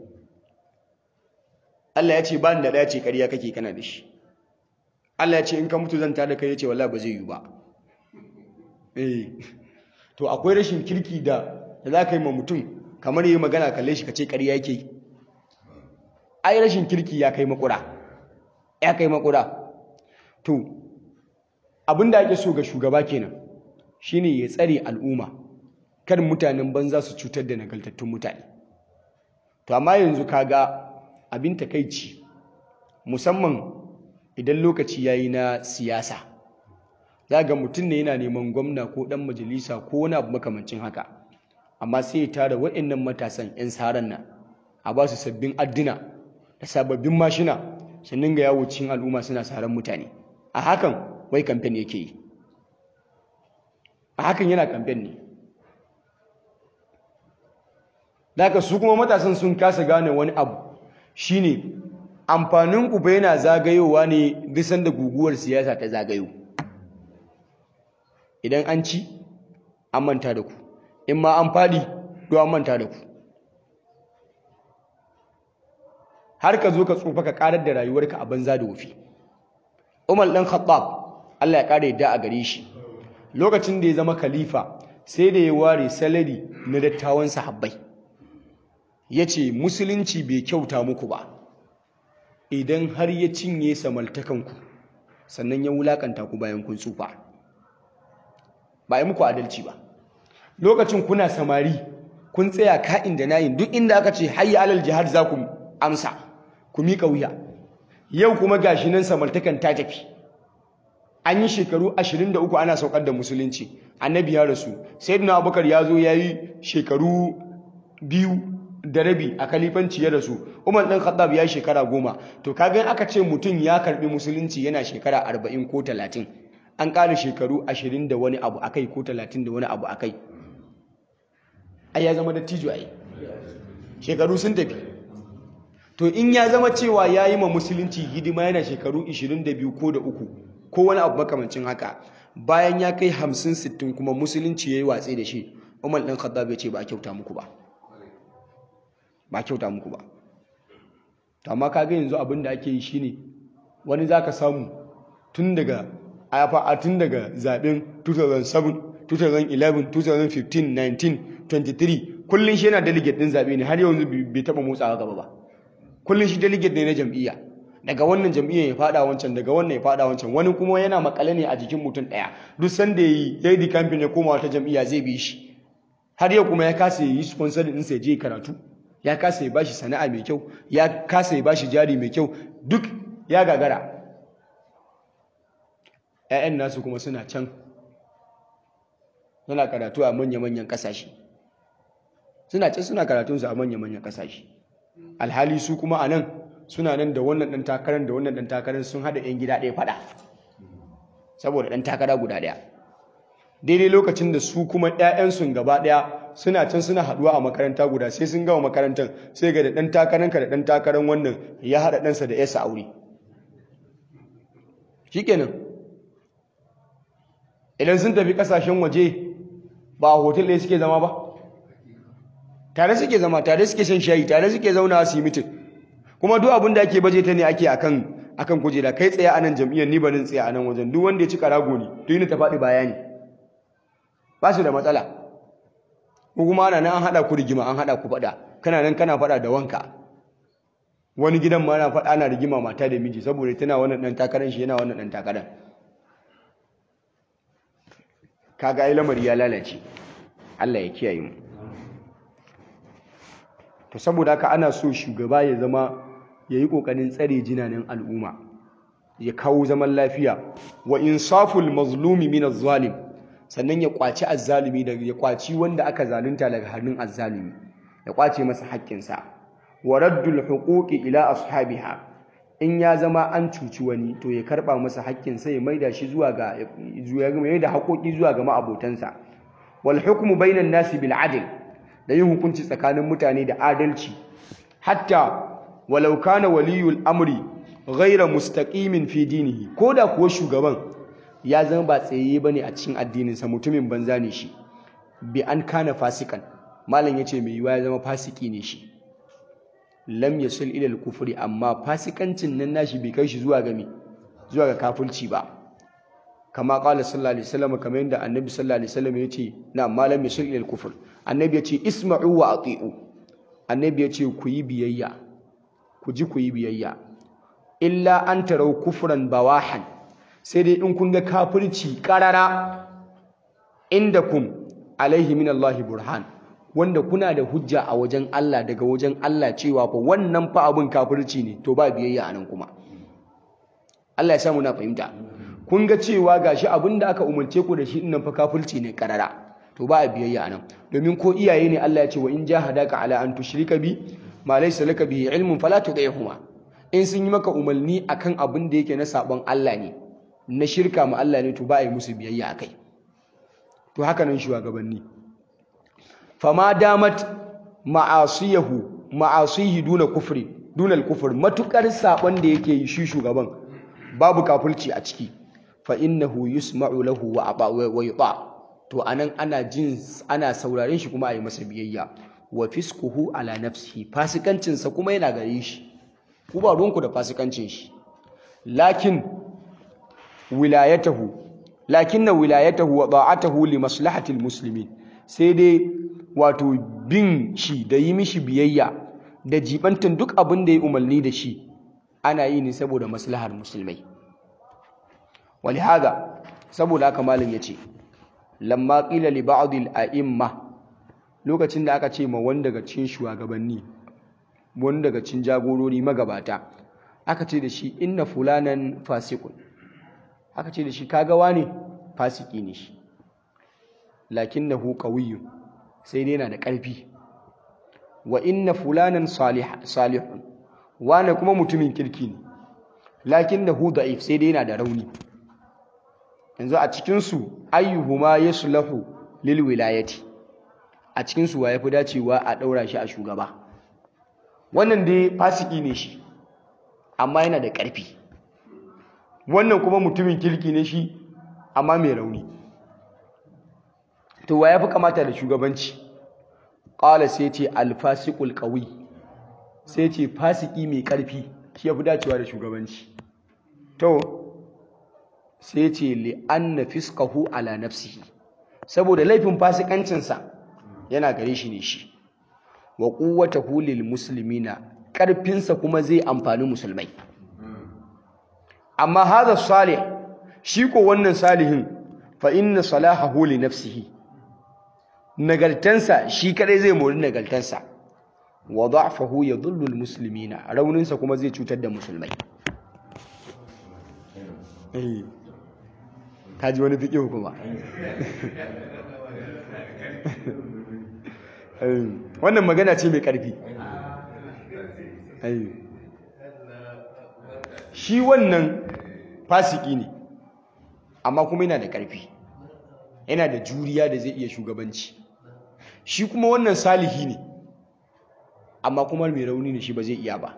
Allah ya ce ba ni da ɗaya ce ƙarya kake kana da shi Allah ya ce in ka mutu zan tada kai ya ce wallahi ba zai yi ba eh to akwai rashin kirki da da za ka yi ma mutum kamar yi magana kalle shi ka ce ƙarya yake yi ai rashin kirki ya kai makura ya kai makura to abin da ake so ga shugaba kenan shine ya tsare al'umma kar mutanen banza su cutar da nagaltattun mutane to amma yanzu kaga abin takaici musamman idan lokaci yayi na siyasa za ga mutum ne yana neman gwamna ko dan majalisa ko wani abu makamancin haka amma sai ya tara waɗannan matasan 'yan saran nan a ba su sabbin adduna da sababbin mashina su dinga yawo cikin al'umma suna saran mutane a hakan wai kamfen yake yi a hakan yana kamfen ne daga su kuma matasan sun kasa gane wani abu shine amfanin ku bai yana zagayowa ne bisan da guguwar siyasa ta zagayo idan an ci an manta da ku in ma an fadi to an manta da ku har ka zo ka tsufa ka karar da rayuwarka a banza da wufi Umar dan Khattab Allah ya kare yadda a gare shi lokacin da ya zama khalifa sai da ya ware salari na dattawan sahabbai yace musulunci bai kyauta muku ba idan har ya cinye samaltakanku sannan ya wulakanta ku bayan kun tsufa ba yi muku adalci ba lokacin kuna samari kun tsaya ka'in da nayin duk inda aka ce hayya alal jihad za ku amsa ku miƙa wuya yau kuma gashi nan samartakan ta tafi an yi shekaru 23 ana saukar da musulunci annabi ya rasu sayyidina abubakar ya zo ya yi shekaru biyu da rabi a kalifanci ya rasu umar ɗan khattab ya yi shekara goma to kagan aka ce mutum ya karɓi musulunci yana shekara 40 ko 30 an ƙara shekaru 20 da wani abu akai ko 30 da wani abu akai ai ya zama dattijo ai shekaru sun tafi to in ya zama cewa ya yi ma musulunci hidima yana shekaru 22 ko da uku ko wani abu makamancin haka bayan ya kai 50-60 kuma musulunci ya yi watsi da shi umar ɗan khattab ya ce ba a kyauta muku ba ba a kyauta muku ba to amma kaga yanzu abin da ake yi shine wani zaka samu tun daga a tun daga zaben 2007 2011 2015 19 23 kullum shi yana delegate din zabe ne har yanzu bai taba motsawa gaba ba kullum shi delegate ne na jam'iyya daga wannan jam'iyyar ya fada wancan daga wannan ya fada wancan wani kuma yana makale ne a jikin mutum daya duk sanda yayi yayi di campaign ya koma wata jam'iyya zai bi shi har yau kuma ya kasa yi sponsor din sai je karatu ya kasa ya bashi sana'a mai kyau ya kasa ya bashi jari mai kyau duk ya gagara ƴaƴan nasu kuma suna can suna karatu a manya-manyan ƙasashe suna can suna karatunsu a manya-manyan ƙasashe alhali su kuma a nan suna nan da wannan ɗan takarar da wannan ɗan takarar sun haɗa 'yan gida ɗaya faɗa saboda ɗan takara guda ɗaya daidai lokacin da su kuma 'ya'yansu gaba ɗaya suna can suna haɗuwa a makaranta guda sai sun gama makarantar sai ga da ɗan takaranka da ɗan takarar wannan ya haɗa ɗansa da yasa aure shikenan idan sun tafi ƙasashen waje ba a hotel ɗaya suke zama ba tare suke zama tare suke shan shayi tare suke zauna su yi mitin kuma duk abin da ake baje ta ne ake akan akan kujera kai tsaye a nan jam'iyyar ni barin tsaye a nan wajen duk wanda ya ci karago ne to yi ta faɗi bayani ba su da matsala ko kuma ana nan an haɗa ku rigima an haɗa ku faɗa kana nan kana faɗa da wanka wani gidan ma ana faɗa ana rigima mata da miji saboda tana wannan ɗan takarar shi yana wannan ɗan takarar kaga ai lamari ya lalace Allah ya kiyaye mu to saboda haka ana so shugaba ya zama yayi kokarin tsare jinanin al'umma ya kawo zaman lafiya wa insaful mazlumi min az-zalim sannan ya kwaci azzalimi daga ya kwaci wanda aka zalunta daga hannun azzalimi ya kwace masa haƙƙinsa wa raddul huquqi ila ashabiha in ya zama an cuci wani to ya karba masa haƙƙinsa ya maida shi zuwa ga ya maida haƙoƙi zuwa ga ma'abotansa wal hukmu bainan nasi bil adl da yin hukunci tsakanin mutane da adalci hatta walau kana waliyul amri ghayra mustaqimin fi dinihi koda kuwa shugaban ya zama ba tsaye bane a cikin addininsa mutumin banza ne shi bi an kana fasikan malam yace mai yiwa ya zama fasiki ne shi lam yasul ila al-kufri amma fasikancin nan nashi bai kai shi zuwa ga me zuwa ga kafirci ba kama qala sallallahu alaihi wasallam kamar yadda annabi sallallahu alaihi wasallam yace na malam yasul ila al-kufr annabi yace isma'u wa ati'u annabi yace ku yi biyayya ku ji ku yi biyayya illa an tarau kufran bawahan sai dai in kun ga kafirci karara inda kum alaihi min Allah burhan wanda kuna da hujja a wajen Allah daga wajen Allah cewa fa wannan fa abin kafirci ne to ba biyayya anan kuma Allah ya samu na fahimta kun ga cewa gashi abin da aka umarce ku da shi nan fa kafirci ne karara to ba a biyayya anan domin ko iyaye ne Allah ya ce wa in jahadaka ala an tushrika bi ma laysa laka bihi ilmun fala tudihuma in sun yi maka umarni akan abin da yake na sabon Allah ne na shirka ma Allah ne to ba a yi musu biyayya akai to haka nan shugabanni fama damat ma'asiyahu ma'asihi duna kufri duna al-kufr matukar sabon da yake yi shi shugaban babu kafirci a ciki fa innahu yusma'u lahu wa aba wa yuta to anan ana jin ana sauraren shi kuma a yi masa biyayya wa fiskuhu ala nafsihi fasikancin sa kuma yana gare shi ku ba ruwanku da fasikancin shi lakin wilayatahu lakinna wilayatahu wa da'atahu li maslahati almuslimin sai dai wato bin shi da yi mishi biyayya da jibantan duk abin da ya umarni da shi ana yi ne saboda maslahar musulmai walihada saboda haka malam yace lamma qila li ba'd al-a'imma lokacin da aka ce ma wanda daga cikin shugabanni wanda daga cikin jagorori magabata aka ce da shi inna fulanan fasiqun aka ce da shi kaga wane fasiki ne shi lakinnahu qawiyyun sai dai yana da ƙarfi wa inna fulanan salihun wane kuma mutumin kirki ne lakinnahu da'if sai dai yana da rauni yanzu a cikin su ayyuhuma yaslahu lil wilayati a cikin su waye fi dacewa a daura shi a shugaba wannan dai fasiki ne shi amma yana da ƙarfi wannan kuma mutumin kirki ne shi amma mai rauni to wa ya fi kamata da shugabanci ƙala sai ce alfasiqul qawi sai ce fasiki mai ƙarfi shi ya fi dacewa da shugabanci to sai ce li anna fisqahu ala nafsihi saboda laifin fasikancinsa yana gare shi ne shi wa quwwatahu lil muslimina ƙarfinsa kuma zai amfani musulmai amma hadha salih shi ko wannan salihin fa inna salahahu li nafsihi nagaltansa shi kadai zai mori nagaltansa wa da'fahu yadhullu almuslimina rauninsa kuma zai cutar da musulmai eh kaji wani fiqh kuma wannan magana ce mai karfi shi wannan fasiki ne amma kuma yana da ƙarfi yana da juriya da zai iya shugabanci shi kuma wannan salihi ne amma kuma mai rauni ne shi ba zai iya ba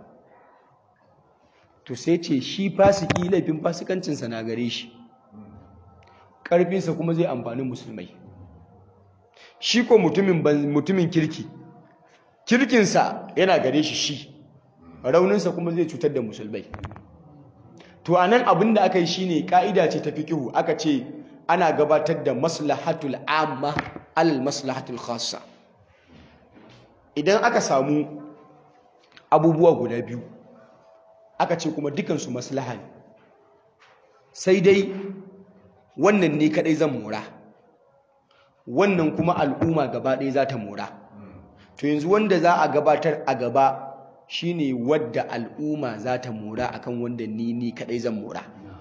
to sai ce shi fasiki laifin fasikancinsa na gare shi ƙarfinsa kuma zai amfani musulmai shi ko mutumin kirki kirkinsa yana gare shi shi rauninsa kuma zai cutar da musulmai to anan abin da aka yi shine ka'ida ce ta fiqhu aka ce ana gabatar da maslahatul amma alal maslahatul khassa idan aka samu abubuwa guda biyu aka ce kuma dukansu maslaha ne sai dai wannan ne kadai zan mora wannan kuma al'umma gaba ɗaya za ta mora to yanzu wanda za a gabatar a gaba shine wadda al'umma za ta mora akan wanda ni ni kadai zan mora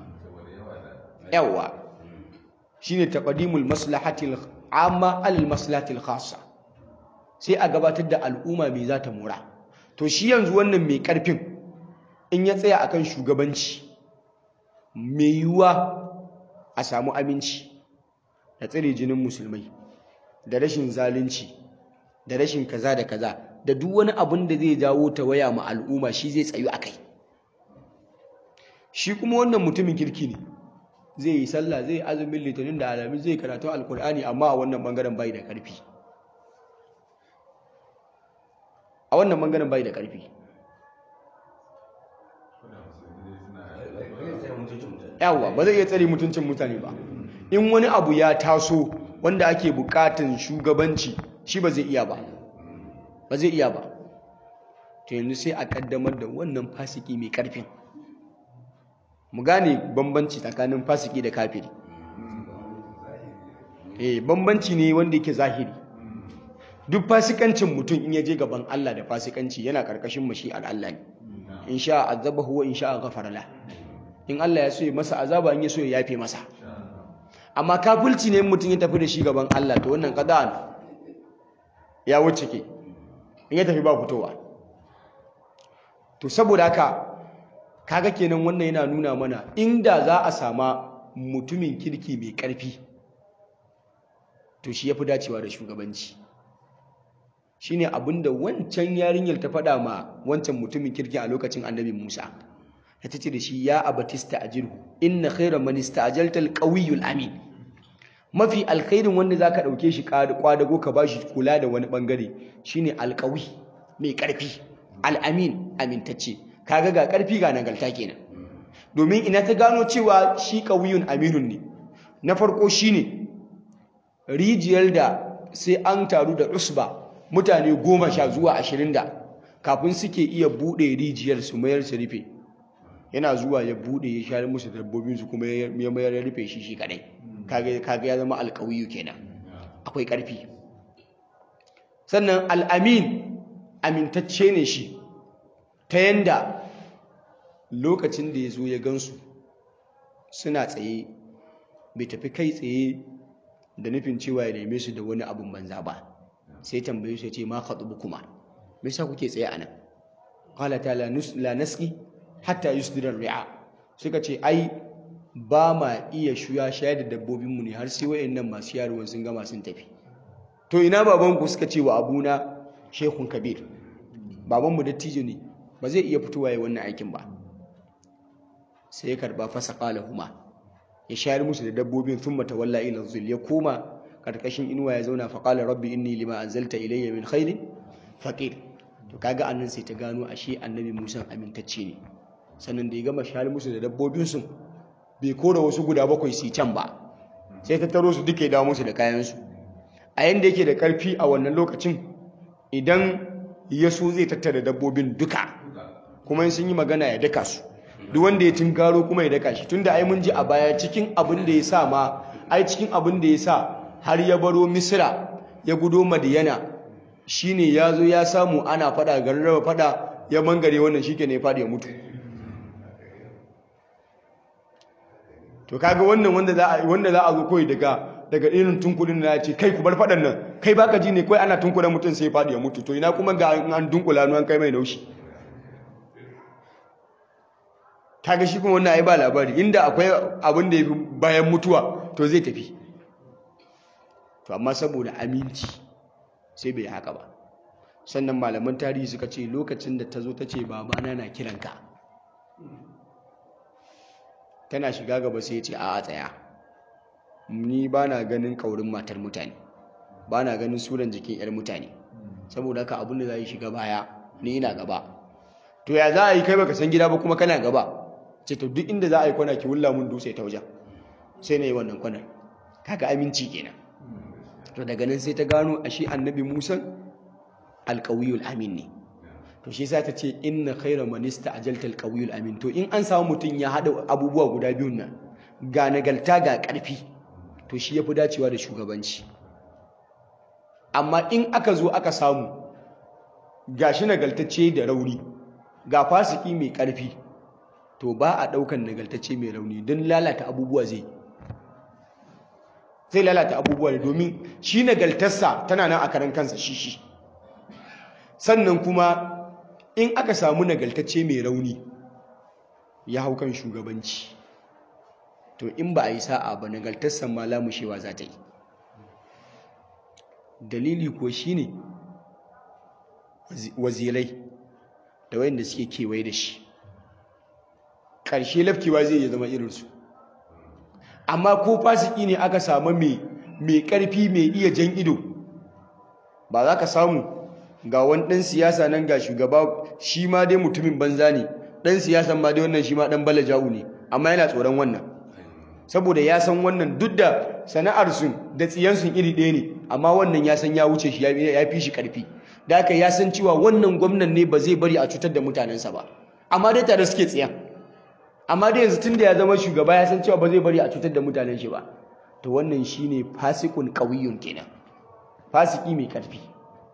yawa shine taqdimul maslahatil amma al maslahatil khassa sai a gabatar da al'umma mai za ta mora to shi yanzu wannan mai karfin in ya tsaya akan shugabanci mai yiwuwa a samu aminci da tsire jinin musulmai da rashin zalunci da rashin kaza da kaza da duk wani abin da zai jawo ta waya ma al'umma shi zai tsayu a kai shi kuma wannan mutumin kirki ne zai yi sallah zai azumin litinin da alamin zai karatu alkur'ani amma a wannan bangaren bai da karfi a wannan bangaren bai da karfi yawa ba zai iya tsare mutuncin mutane ba in wani abu ya taso wanda ake bukatan shugabanci shi ba zai iya ba ba zai iya ba to yanzu sai a kaddamar da wannan fasiki mai karfin mu gane bambanci tsakanin fasiki da kafiri eh bambanci ne wanda yake zahiri duk fasikancin mutum in ya je gaban Allah da fasikanci yana karkashin mashi'ar Allah ne in sha azabahu wa in sha ghafara la in Allah ya so ya masa azaba in ya so ya yafe masa amma kafulci ne mutum ya tafi da shi gaban Allah to wannan qada'an ya wuce ke in ya tafi ba fitowa to saboda haka kaga kenan wannan yana nuna mana inda za a sama mutumin kirki mai ƙarfi to shi ya fi dacewa da shugabanci shi ne abinda wancan yarinyar ta faɗa ma wancan mutumin kirki a lokacin annabi musa ta ce da shi ya abatista a jirhu inna khaira manista ajaltal ƙawiyul amin mafi alkhairin wanda za ka ɗauke shi kwadago ka ba shi kula da wani ɓangare shine alƙawi mai ƙarfi al'amin amintacce kaga ga ƙarfi ga nagarta kenan domin ina ta gano cewa shi ƙawiyun aminun ne na farko shine rijiyar da sai an taru da usba mutane goma sha zuwa ashirin da kafin suke iya buɗe rijiyar su mayar su rufe yana zuwa ya buɗe ya share musu dabbobinsu kuma ya mayar ya rufe shi shi kadai kaga ya zama alƙawiyu kenan akwai ƙarfi sannan al'amin amintacce ne shi ta yanda lokacin da ya zo ya gansu suna tsaye bai tafi kai tsaye da nufin cewa ya neme su da wani abin banza ba sai tambaye su ya ce ma khatubu kuma me yasa kuke tsaye a nan qala ta la naski hatta yusdira ri'a suka ce ai ba ma iya shuya shayar da dabbobinmu ne har sai wayannan masu yaruwan sun gama sun tafi to ina babanku suka ce wa abuna shekun kabir babanmu dattijo ne ba zai iya fitowa ya wannan aikin ba sai ya karba fasa huma ya shayar musu da dabbobin sun mata walla ila zul ya koma karkashin inuwa ya zauna faƙala rabbi inni lima anzalta ilayya min khairin faqir to kaga annan sai ta gano ashe annabi Musa amintacce ne sannan da ya gama shayar musu da dabbobin su bai kora wasu guda bakwai su can ba sai ta taro su duka ya dawo musu da kayan su a yanda yake da karfi a wannan lokacin idan ya so zai tattara dabbobin duka kuma sun yi magana ya daka su duk wanda ya tinkaro kuma ya daka shi tunda ai mun ji a baya cikin abin da ya sa ma ai cikin abin da ya sa har ya baro misira ya gudo madiyana shine ya zo ya samu ana fada garin raba fada ya mangare wannan shi ne ya fada ya mutu to kaga wannan wanda za a wanda za a zo koyi daga daga irin tunkulin da ya ce kai ku bar fadan nan kai baka ji ne kai ana tunkula mutum sai ya fada ya mutu to ina kuma ga an dunkula an kai mai naushi kaga shi kuma wannan ai ba labari inda akwai abin da yafi bayan mutuwa to zai tafi to amma saboda aminci sai bai haka ba sannan malaman tarihi suka ce lokacin da ta zo ta ce babana na kiranka tana shiga gaba sai ya ce a tsaya ni ba na ganin kaurin matar mutane ba na ganin suran jikin 'yar mutane saboda haka abin da za yi shiga baya ni ina gaba to ya za a yi kai baka san gida ba kuma kana gaba ce to duk inda za a yi kwana ki wulla mun dutse ta wajen sai na yi wannan kwanar kaga aminci kenan to daga nan sai ta gano a shi annabi musa alƙawiyul amin ne to shi sa ta ce inna khaira manista ajalta alƙawiyul amin to in an samu mutum ya haɗa abubuwa guda biyun nan ga nagalta ga ƙarfi to shi ya fi dacewa da shugabanci amma in aka zo aka samu ga shi nagaltacce da rauni ga fasiki mai ƙarfi to ba a ɗaukan nagaltacce mai rauni don lalata abubuwa zai zai lalata abubuwa ne domin shi nagaltarsa tana nan a karan kansa shi shi sannan kuma in aka samu nagaltacce mai rauni ya hau kan shugabanci to in ba a yi sa'a ba nagaltarsa ma lamushewa za ta yi dalili ko shi ne wazirai da wayanda suke kewaye da shi ƙarshe lafkewa zai iya zama irinsu amma ko fasiki ne aka samu mai ƙarfi mai iya jan ido ba za ka samu ga wani ɗan siyasa nan ga shugaba shi ma dai mutumin banza ne ɗan siyasan ma dai wannan shi ma ɗan bala jawu ne amma yana tsoron wannan saboda ya san wannan duk da sana'arsu da tsiyansu iri ɗaya ne amma wannan ya san ya wuce shi ya fi shi ƙarfi da haka ya san cewa wannan gwamnan ne ba zai bari a cutar da mutanensa ba amma dai tare suke tsiyan amma dai yanzu tun da ya zama shugaba ya san cewa ba zai bari a cutar da mutanen shi ba to wannan shine fasikun qawiyyun kenan fasiki mai karfi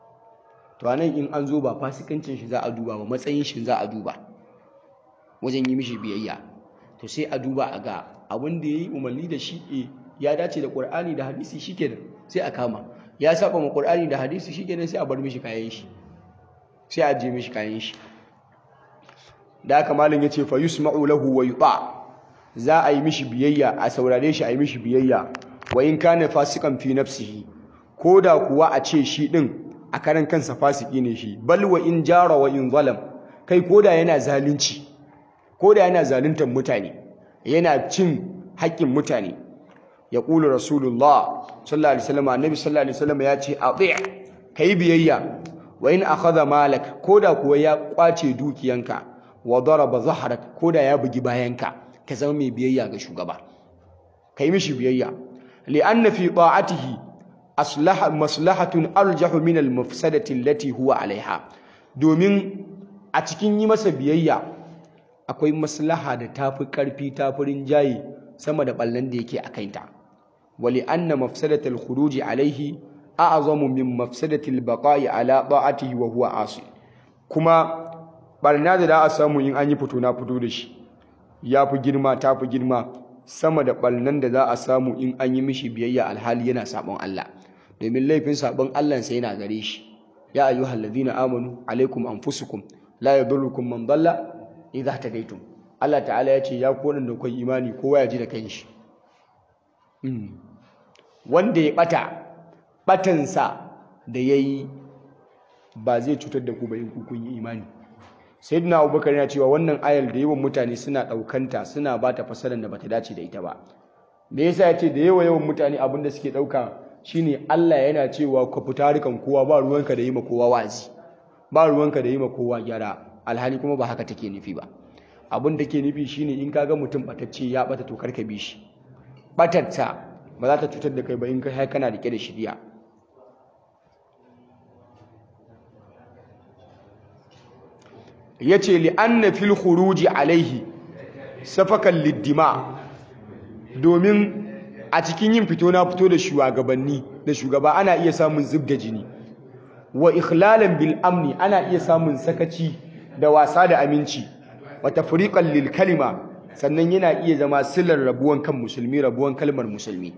to anan in an zo ba fasikancin shi za a duba ba matsayin shi za a duba wajen yi mishi biyayya to sai a duba a ga abin da ya yi umarni da shi e ya dace da ƙur'ani da hadisi shi kenan sai a kama ya saba ma ƙur'ani da hadisi shi kenan sai a bar mishi kayan shi sai a je mishi kayan shi da haka malam ya ce fa yusma'u lahu wa yuta za a yi mishi biyayya a saurare shi a yi mishi biyayya wa in kana fasikan fi nafsihi ko da kuwa a ce shi din a karan kansa fasiki ne shi bal wa in jara wa in zalam kai ko da yana zalunci ko da yana zaluntar mutane yana cin haƙƙin mutane ya ƙulu rasulullah sallallahu alaihi wasallam annabi sallallahu alaihi wasallam ya ce ati kai biyayya wa in akhadha malak ko da kuwa ya kwace dukiyanka wa daraba zahrak ko da ya bugi bayanka ka zama mai biyayya ga shugaba kai mishi biyayya li'anna fi ta'atihi aslaha maslahatun arjahu min al-mafsadati allati huwa alaiha domin a cikin yi masa biyayya akwai maslaha da tafi karfi tafi rinjaye sama da ballan da yake a kaita wali anna mafsadatal khuruji alaihi a'zamu min mafsadatil baqa'i ala ta'atihi wa huwa asi kuma barna da za a samu in an yi fito na fito da shi ya fi girma ta fi girma sama da ɓalnan da za a samu in an yi mishi biyayya alhali yana sabon Allah domin laifin sabon Allah sai yana gare shi ya ayyuhal ladina amanu alaikum anfusukum la yadurrukum man dalla idza tadaitum Allah ta'ala ya ce ya kodan da kai imani kowa ya ji da kanshi wanda ya bata batansa da yayi ba zai cutar da ku ba in kun yi imani sayyidina abubakar yana cewa wannan ayar da yawan mutane suna ɗaukanta suna ba ta fasarar da bata dace da ita ba me yasa ya ce da yawa yawan mutane abin da suke ɗauka shine Allah yana cewa ka fita rikan kowa ba ruwanka da yi ma kowa wazi ba ruwanka da yi ma kowa gyara alhali kuma ba haka take nufi ba abin da ke nufi shine in ka ga mutum batacce ya bata to karka bi shi batarta ba za ta cutar da kai ba in kai kana rike da shiriya ya ce li'anna fil khuruji alaihi safakan liddima domin a cikin yin fito na fito da shugabanni da shugaba ana iya samun zub da jini wa ikhlalan bil amni ana iya samun sakaci da wasa da aminci wa tafriqan lil kalima sannan yana iya zama silar rabuwan kan musulmi rabuwan kalmar musulmi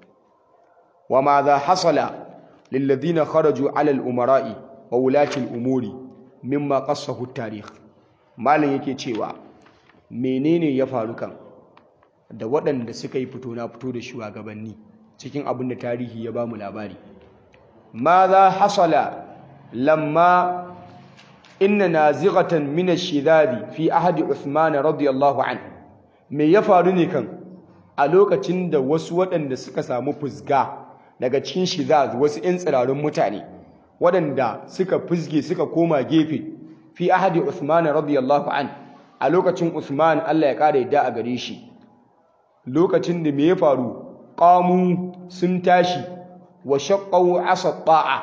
wa ma za hasala lil ladina kharaju ala al umara'i wa wulati al umuri mimma qassahu tarikh malam yake cewa menene ya faru kan da waɗanda suka yi fito na fito da shugabanni cikin abin da tarihi ya bamu labari madha hasala lamma inna nazighatan min ash-shidadi fi ahdi Uthman radiyallahu an me ya faru ne kan a lokacin da wasu waɗanda suka samu fusga daga cikin shidad wasu 'yan tsirarun mutane waɗanda suka fizge suka koma gefe fi ahadi Uthman radiyallahu an a lokacin Uthman Allah ya ƙara yadda a gare shi lokacin da me ya faru qamu sun tashi wa shaqqu asa ta'a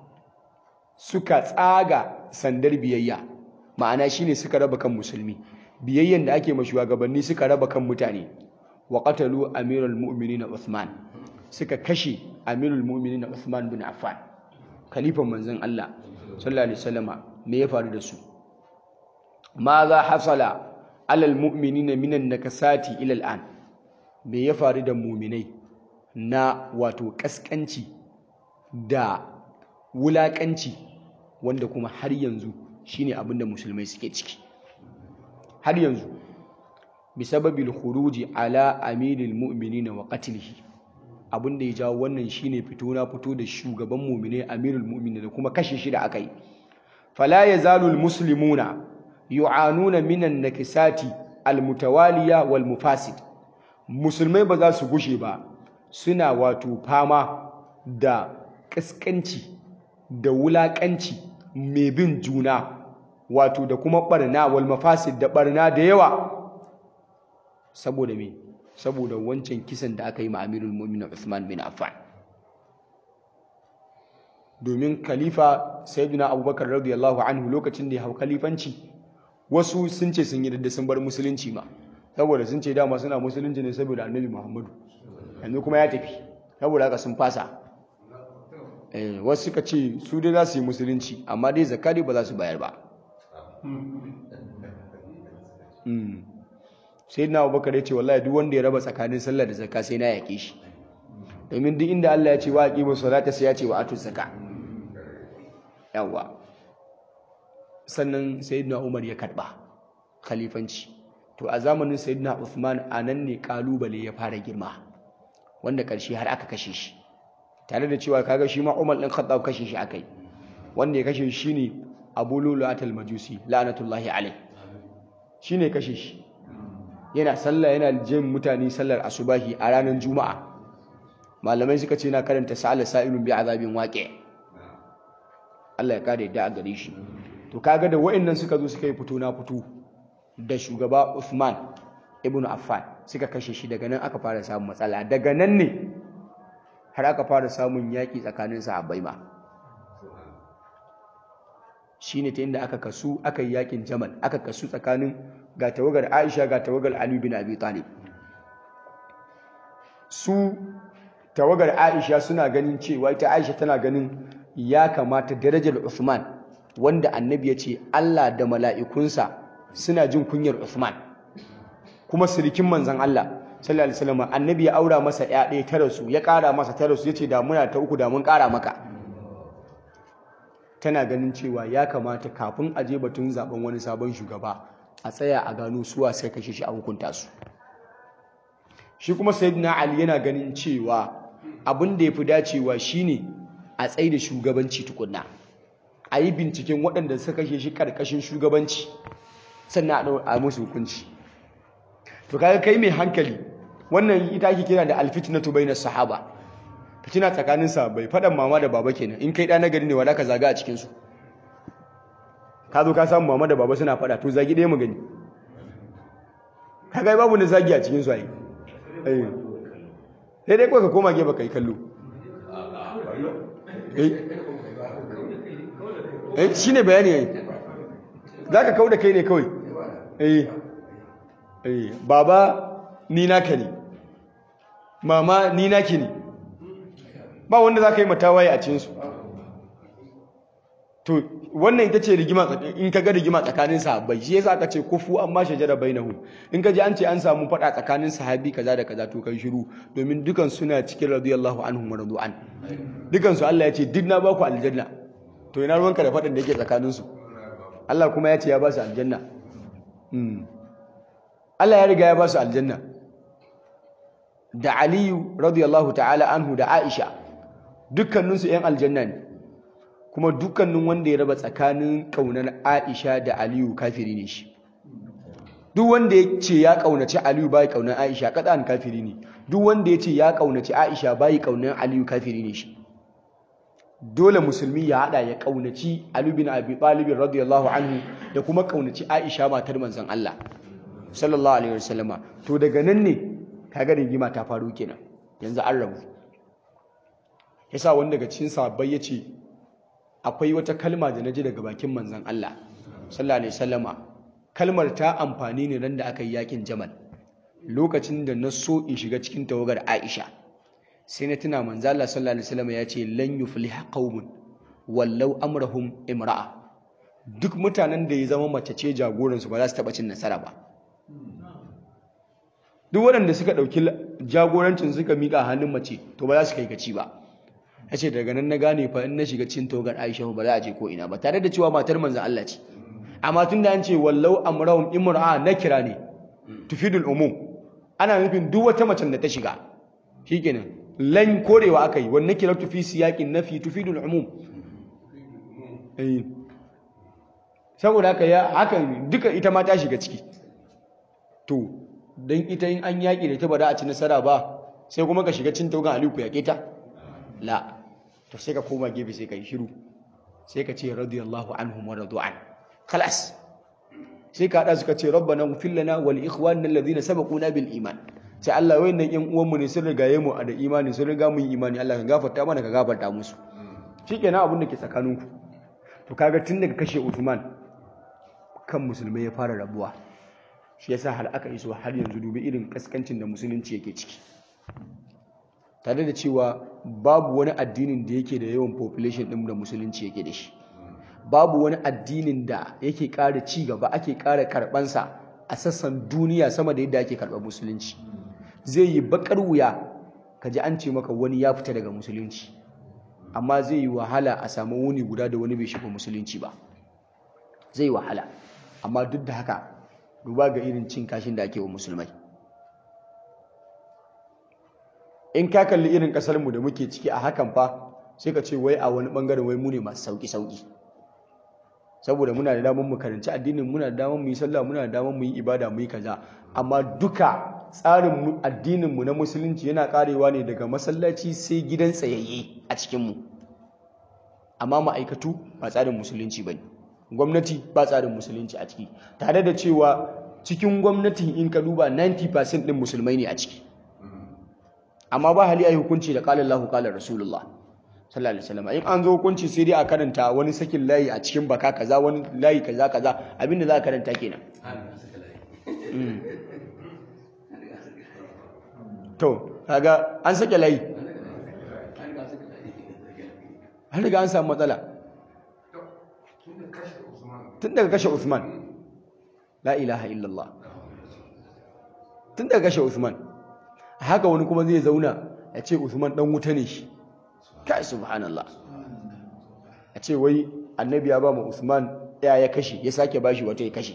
suka tsaga sandar biyayya ma'ana shine suka raba kan musulmi biyayyan da ake ma shugabanni suka raba kan mutane wa qatalu amirul mu'minin Uthman suka kashe amirul mu'minin Uthman bin Affan khalifan manzon Allah sallallahu alaihi wasallama me ya faru da su ma za hasala alal mu'minina minan nakasati ila al'an me ya faru da mu'minai na wato kaskanci da wulakanci wanda kuma har yanzu shine abin da musulmai suke ciki har yanzu bisababil khuruji ala amiril mu'minina wa qatlihi abin da ya jawo wannan shine fito na fito da shugaban mu'mine amirul mu'minin da kuma kashe shi da aka yi fala yazalu almuslimuna yu'anuna minan nakisati almutawaliya wal mufasid musulmai ba za su gushe ba suna wato fama da kaskanci da wulakanci mai bin juna wato da kuma barna wal mafasid da barna da yawa saboda me saboda wancan kisan da aka yi ma amirul mu'minin Uthman bin Affan domin khalifa sayyidina Abubakar radiyallahu anhu lokacin da ya hau khalifanci wasu sun ce sun yi da sun bar musulunci ma saboda sun ce dama suna musulunci ne saboda annabi Muhammadu yanzu kuma ya tafi saboda haka sun fasa wasu suka ce su dai za su yi musulunci amma dai zakari ba za su bayar ba sai na abubakar ya ce wallahi duk wanda ya raba tsakanin sallah da zakka sai na yake shi domin duk inda Allah ya ce wa aqimu salata sai ya ce wa atu zakka yawa sannan sayyidina Umar ya karba khalifanci to a zamanin sayyidina Uthman anan ne kalubale ya fara girma wanda karshe har aka kashe shi tare da cewa kaga shi ma Umar din Khattab kashe shi akai wanda ya kashe shi ne Abu Lulu'atul Majusi la'natullahi alayh shine kashe shi yana sallah yana jin mutane sallar asubahi a ranar juma'a malamai suka ce na karanta sa'ala sa'ilun bi azabin waqi Allah ya kare da a gare shi to kaga da wayannan suka zo suka yi fito na fito da shugaba Uthman ibn Affan suka kashe shi daga nan aka fara samun matsala daga nan ne har aka fara samun yaki tsakanin sahabbai ma shine ta inda aka kasu aka yi yakin Jamal aka kasu tsakanin ga tawagar Aisha ga tawagar Ali bin Abi Talib su tawagar Aisha suna ganin cewa ita Aisha tana ganin ya kamata darajar Uthman wanda annabi ya ce Allah da mala'ikunsa suna jin kunyar Uthman kuma sirikin manzon Allah sallallahu alaihi wasallam annabi ya aura masa ɗaya ɗaya ta rasu ya ƙara masa ta rasu yace da muna ta uku da mun ƙara maka tana ganin cewa ya kamata kafin a je batun zaben wani sabon shugaba a tsaya a gano suwa sai kashe shi a hukunta su shi kuma sayyidina ali yana ganin cewa abin da yafi dacewa shine a tsaye da shugabanci tukunna a yi binciken waɗanda suka kashe shi karkashin shugabanci sannan a musu hukunci to kaga kai mai hankali wannan ita ake kira da alfitnatu bainas sahaba fitina tsakanin sahabbai fadan mama da baba kenan in kai da nagari ne wala ka zaga a cikin su ka zo ka samu mama da baba suna fada to zagi ɗaya mu gani kaga babu na zagi a cikin su ai eh sai dai kawai ka koma gefe kai kallo eh eh shine bayani ai zaka kauda kai ne kawai eh eh baba ni naka ne mama ni naki ne ba wanda za ka yi matawaye a cinsu to wannan ita ce rigima in ka ga rigima tsakanin sahabbai shi yasa aka ce kufu amma shajara bainahu in ka ji an ce an samu fada tsakanin sahabi kaza da kaza to kai shiru domin dukan suna cikin radiyallahu anhum wa radu'an dukan su Allah ya ce duk na ba ku aljanna to ina ruwanka da fadan da yake tsakanin su Allah kuma ya ce ya ba su aljanna Allah ya riga ya ba su aljanna da Aliyu radiyallahu ta'ala anhu da Aisha dukkaninsu 'yan aljanna ne kuma dukkanin wanda ya raba tsakanin ƙaunar Aisha da Aliyu kafiri ne shi duk wanda ya ce ya ƙaunaci Aliyu bai ƙaunar Aisha kadan kafiri ne duk wanda ya ce ya ƙaunaci Aisha bai ƙaunar Aliyu kafiri ne shi dole musulmi ya hada ya ƙaunaci Ali bin Abi Talib radiyallahu anhu da kuma ƙaunaci Aisha matar manzon Allah sallallahu alaihi wasallama to daga nan ne kaga rigima ta faru kenan yanzu an rabu yasa wanda daga cikin sahabbai yace akwai wata kalma da naji daga bakin manzon Allah sallallahu alaihi wasallama kalmar ta amfani ne ran da aka yi yakin Jamal lokacin da na so in shiga cikin tawagar Aisha sai na tuna manzon Allah sallallahu alaihi wasallama yace lan yufliha qaumun wallau amrahum imra'a duk mutanen da ya zama mace ce jagoransu ba za su taba cin nasara ba duk waɗanda suka ɗauki jagorancin suka miƙa hannun mace to ba za su kai gaci ba ya ce daga nan na gane fa in na shiga cin togar aisha ba za a je ko ina ba tare da cewa matar manzan Allah ce amma tun da an ce wallau amrahum imra'a na kira ne tufidul umum ana nufin duk wata macen da ta shiga shikenan lan korewa aka yi wannan kira tufi siyaƙin nafi tufidul umum saboda haka ya haka duka ita ma ta shiga ciki to don ita in an yaƙi da ta ba za a ci nasara ba sai kuma ka shiga cin taugan aliyu ku yaƙe ta la to sai ka koma gefe sai ka yi shiru sai ka ce radiyallahu anhum wa radu'an khalas sai ka hada suka ce rabbana ighfir lana wal ikhwanina alladhina sabaquna bil iman sai Allah wayannan yan uwan mu ne sun rigaye mu a da imani sun riga mu yi imani Allah ka gafarta mana ka gafarta musu shikenan abin da ke tsakaninku to kaga tun daga kashe Uthman kan musulmai ya fara rabuwa shi yasa har aka iso har yanzu dubi irin kaskancin da musulunci yake ciki tare da cewa babu wani addinin da yake da yawan population ɗin da musulunci yake da shi babu wani addinin da yake ƙara ci gaba ake ƙara karɓansa a sassan duniya sama da yadda ake karɓar musulunci zai yi baƙar wuya ka ji an ce maka wani ya fita daga musulunci amma zai yi wahala a samu wuni guda da wani bai shiga musulunci ba zai yi wahala amma duk da haka duba ga irin cin kashin da ake wa musulmai in ka kalli irin ƙasarmu da muke ciki a hakan fa sai ka ce wai a wani ɓangaren wai mu ne masu sauƙi-sauƙi saboda muna da damar mu karanci addinin muna da damar mu yi sallah muna da damar mu yi ibada mu yi kaza amma duka tsarin addinin mu na musulunci yana karewa ne daga masallaci sai gidan tsayayye a cikin mu amma ma'aikatu ba tsarin musulunci bane gwamnati ba tsarin musulunci a ciki tare da cewa cikin gwamnatin in ka duba 90% din musulmai ne a ciki amma ba hali ayi hukunci da qala Allahu qala Rasulullah sallallahu alaihi wasallam in an zo hukunci sai dai a karanta wani sakin layi a cikin baka kaza wani layi kaza kaza abinda za a karanta kenan to kaga an sake layi har riga an samu matsala tun daga kashe Usman la ilaha illallah tun daga kashe Usman haka wani kuma zai zauna ya ce Usman dan wuta ne shi kai subhanallah a ce wai annabi ya ba mu Usman ya ya kashe ya sake bashi wata ya kashe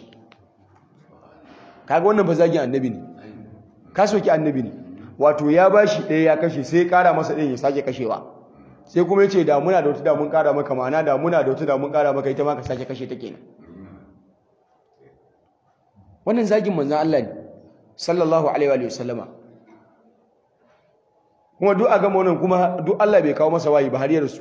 kaga wannan fa zagin annabi ne ka soki annabi ne wato ya bashi ɗaya ya kashe sai ya ƙara masa ɗayan ya sake kashewa sai kuma ya ce da muna da wata da mun ƙara maka ma'ana da muna da wata da mun ƙara maka ita ma ka sake kashe ta kenan wannan zagin manzon Allah ne sallallahu alaihi wa sallama kuma duk a gama wannan kuma duk Allah bai kawo masa wayi ba har yarsu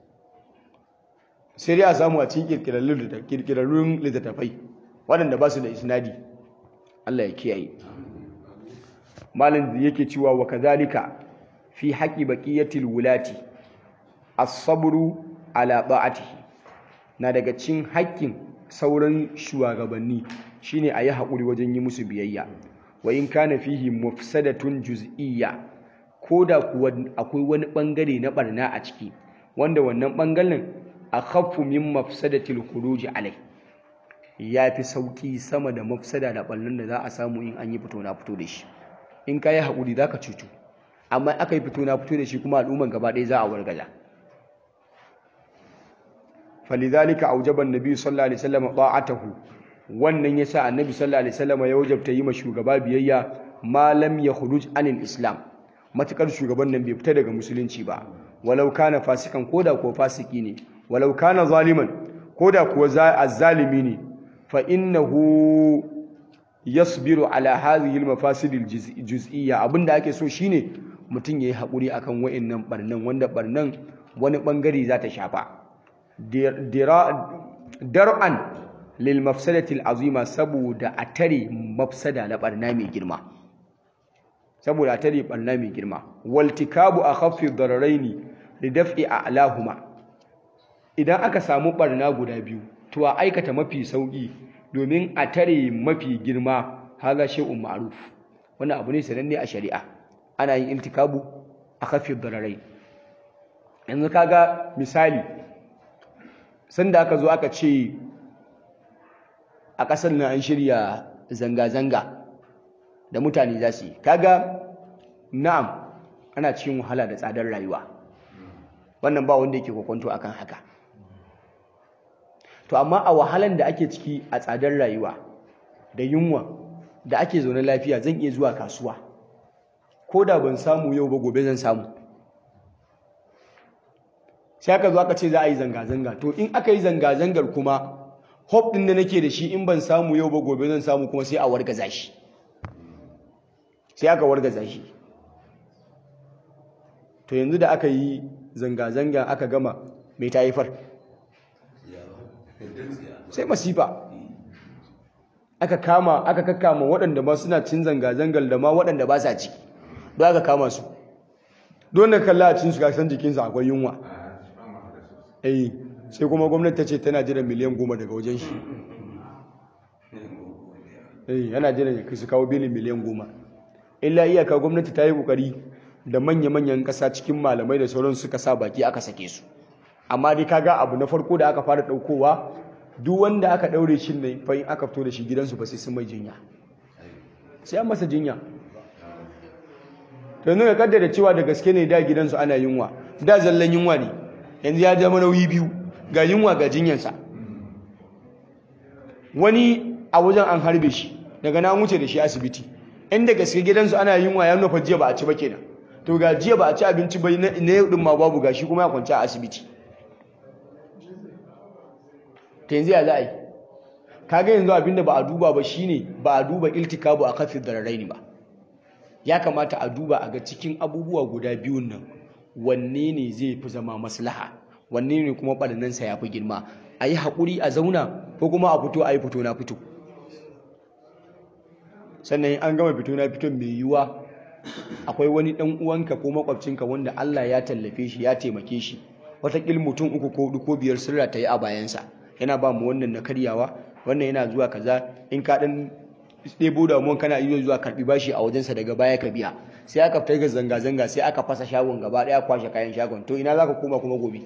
sai dai a samu a cikin kirkirarrun littattafai waɗanda ba su da isnadi Allah ya kiyaye malin da yake cewa wa kazalika fi haqqi baqiyatil wulati as-sabru ala ta'atihi na daga cikin haƙƙin sauran shugabanni shine a yi haƙuri wajen yi musu biyayya wa in kana fihi mufsadatun juz'iyya ko da kuwa akwai wani bangare na barna a ciki wanda wannan bangaren akhaffu min mafsadatil khuruj alai yafi sauki sama da mafsada da ballon da za a samu in an yi fito na fito da shi in ka yi haƙuri za ka cutu amma aka yi fito na fito da shi kuma al'umman gaba ɗaya za a wargaza falidhalika aujaban nabi sallallahu alaihi wasallam ta'atahu wannan yasa annabi sallallahu alaihi wasallam ya wajabta yi ma shugaba biyayya ma lam yakhruj anil islam matukar shugaban nan bai fita daga musulunci ba walau kana fasikan koda ko fasiki ne walau kana zaliman koda kuwa azzalimi ne fa innahu yasbiru ala hadhihi al-mafasid al-juz'iyya abinda ake so shine mutum yayi hakuri akan wa'annan barnan wanda barnan wani bangare za ta shafa dar'an lil mafsadati al-azima saboda a tare mafsada na barna mai girma saboda a tare barna mai girma waltikabu akhaffi dararaini lidaf'i a'lahuma idan aka samu barna guda biyu to a aikata mafi sauki domin a tare mafi girma haza shay'un ma'ruf wannan abu ne sananne a shari'a ana yin iltikabu a kafin dararai yanzu kaga misali sanda aka zo aka ce a ƙasar nan an shirya zanga-zanga da mutane za su yi kaga na'am ana cikin wahala da tsadar rayuwa wannan ba wanda yake kwakwanto akan haka to amma a wahalan da ake ciki a tsadar rayuwa da yunwa da ake zaune lafiya zan iya zuwa kasuwa ko da ban samu yau ba gobe zan samu sai aka zo aka ce za a yi zanga-zanga to in aka yi zanga-zangar kuma hope din da nake da shi in ban samu yau ba gobe zan samu kuma sai a wargaza shi sai aka wargaza shi to yanzu da aka yi zanga-zanga aka gama mai ta haifar sai masifa aka kama aka kakkama waɗanda ma suna cin zanga-zangar da ma waɗanda ba sa ciki don aka kama su don da kalla a cin su kasan jikinsa akwai yunwa eh sai kuma gwamnati ta ce tana jiran miliyan goma daga wajen shi eh yana jiran su kawo bilin miliyan goma illa iyaka gwamnati ta yi kokari da manya-manyan ƙasa cikin malamai da sauran suka sa baki aka sake su amma dai kaga abu na farko da aka fara ɗaukowa duk wanda aka ɗaure shi ne fa in aka fito da shi gidansu ba sai sun mai jinya sai an masa jinya to nuna kaddara cewa da gaske ne da gidansu ana yunwa da zallan yunwa ne yanzu ya zama nauyi biyu ga yunwa ga jinyansa wani a wajen an harbe shi daga na wuce da shi asibiti inda gaske gidansu ana yunwa ya nufa jiya ba a ci ba kenan to ga jiya ba a ci abinci ba na yau din ma babu gashi kuma ya kwanci a asibiti ta yanzu ya za a yi kaga yanzu abinda ba a duba ba shine ba a duba iltikabu a kafin dararaini ba ya kamata a duba a ga cikin abubuwa guda biyun nan wanne ne zai fi zama maslaha wanne ne kuma ɓarnansa ya fi girma a yi haƙuri a zauna ko kuma a fito a yi fito na fito sannan an gama fito na fito mai yiwuwa akwai wani ɗan uwanka ko makwabcinka wanda Allah ya tallafe shi ya taimake shi wataƙil mutum uku ko hudu ko biyar sirra ta yi a bayansa yana ba mu wannan na karyawa wannan yana zuwa kaza in ka ɗan ɗebo damuwan kana iya zuwa karɓi bashi a wajensa daga baya ka biya sai aka fitar ga zanga-zanga sai aka fasa shagon gaba ɗaya kwashe kayan shagon to ina za ka koma kuma gobe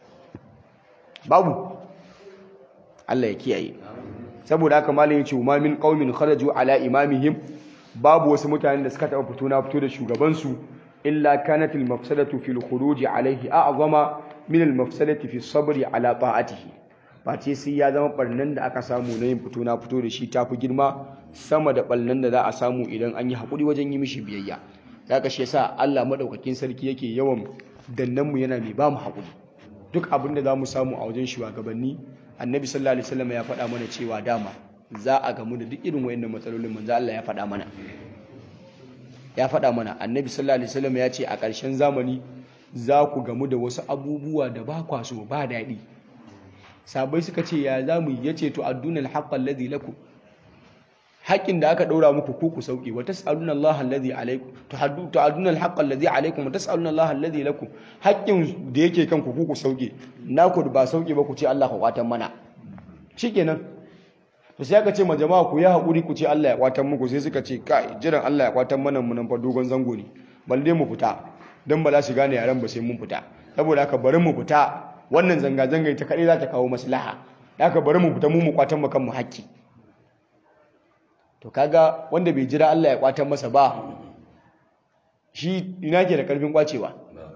babu Allah ya kiyaye saboda haka malam ya ce ma min qaumin kharaju ala imamihim babu wasu mutanen da suka taɓa fito na fito da shugabansu illa kanat al mafsadatu fil khuruj alayhi a'zama min al mafsadati fi sabri ala ta'atihi face sai ya zama barnan da aka samu na yin fito na fito da shi tafi girma sama da barnan da za a samu idan an yi hakuri wajen yi mishi biyayya zaka shi yasa Allah madaukakin sarki yake yawan dannan mu yana mai ba mu hakuri duk abin da za mu samu a wajen shugabanni annabi sallallahu alaihi wasallam ya faɗa mana cewa dama za a gamu da duk irin wayannan matsalolin manzo Allah ya faɗa mana ya faɗa mana annabi sallallahu alaihi wasallam ya ce a ƙarshen zamani za ku gamu da wasu abubuwa da ba kwa so ba daɗi sabai suka ce ya za mu ya ce to addunal haqqal ladhi lakum haƙƙin da aka ɗora muku ku ku sauƙi wa tas'aluna Allah alladhi alaykum tuhaddu tu'aduna al-haqqa alladhi alaykum wa tas'aluna Allah alladhi lakum haƙƙin da yake kanku ku ku sauƙi naku ba sauƙi ba ku ce Allah ka kwatan mana shikenan to sai aka ce ma jama'a ku yi haƙuri ku ce Allah ya kwatan muku sai suka ce kai jiran Allah ya kwatan mana mu nan fa dogon zango ne balle mu fita dan ba za su gane yaran ba sai mun fita saboda haka bari mu fita wannan zanga zanga ta kadai za ta kawo maslaha haka bari mu fita mu mu kwatan mu kan mu haƙƙi to kaga wanda bai jira Allah ya kwatan masa ba shi ina ke da karfin kwacewa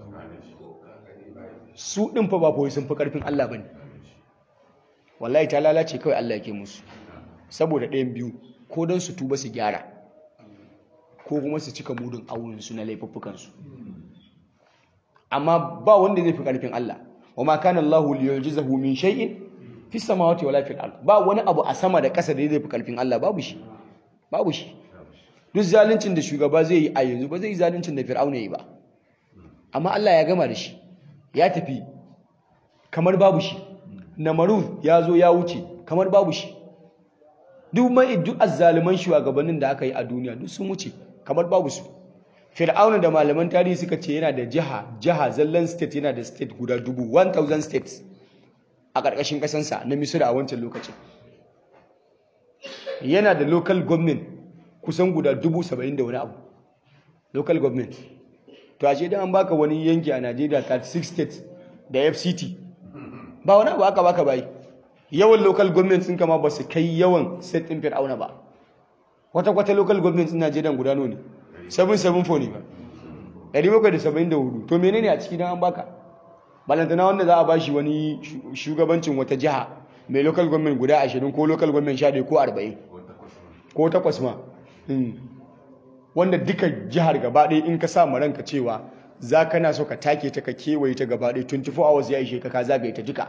su din fa ba fa sun fi karfin Allah bane wallahi ta lalace kawai Allah yake musu saboda ɗayan biyu ko don su tuba su gyara ko kuma su cika mudun auren su na laifuffukan su amma ba wanda zai fi karfin Allah wa ma kana Allahu liyujizahu min shay'in fi samawati wala fil ard ba wani abu a sama da ƙasa da zai fi karfin Allah babu shi babu shi duk zaluncin da shugaba zai yi a yanzu ba zai yi zaluncin da fir'auna yi ba amma Allah ya gama da shi ya tafi kamar babu shi namarud ya zo ya wuce kamar babu shi duk mai duk azzaliman shugabannin da aka yi a duniya duk sun wuce kamar babu su fir'auna da malaman tarihi suka ce yana da jiha jiha zallan state yana da state guda dubu 1000 states a ƙarƙashin ƙasansa na misira a wancan lokacin yana da local government kusan guda dubu saba'in da wani abu local government to ashe dan an baka wani yanki a Najeriya 36 states da FCT ba wani abu aka baka bai yawan local government sun kama ba su kai yawan state din Fir'auna ba kwata kwata local government din Najeriya guda ne 774 ne ba 774 to menene a ciki dan an baka balantana wanda za a bashi wani shugabancin wata jiha mai local government guda 20 ko local government 11 ko 40 ko takwas ma wanda duka jihar gaba ɗaya in ka sa ma ranka cewa za ka na so ka take ta ka kewaye ta gaba ɗaya 24 hours ya ishe ka ka zagaye ta duka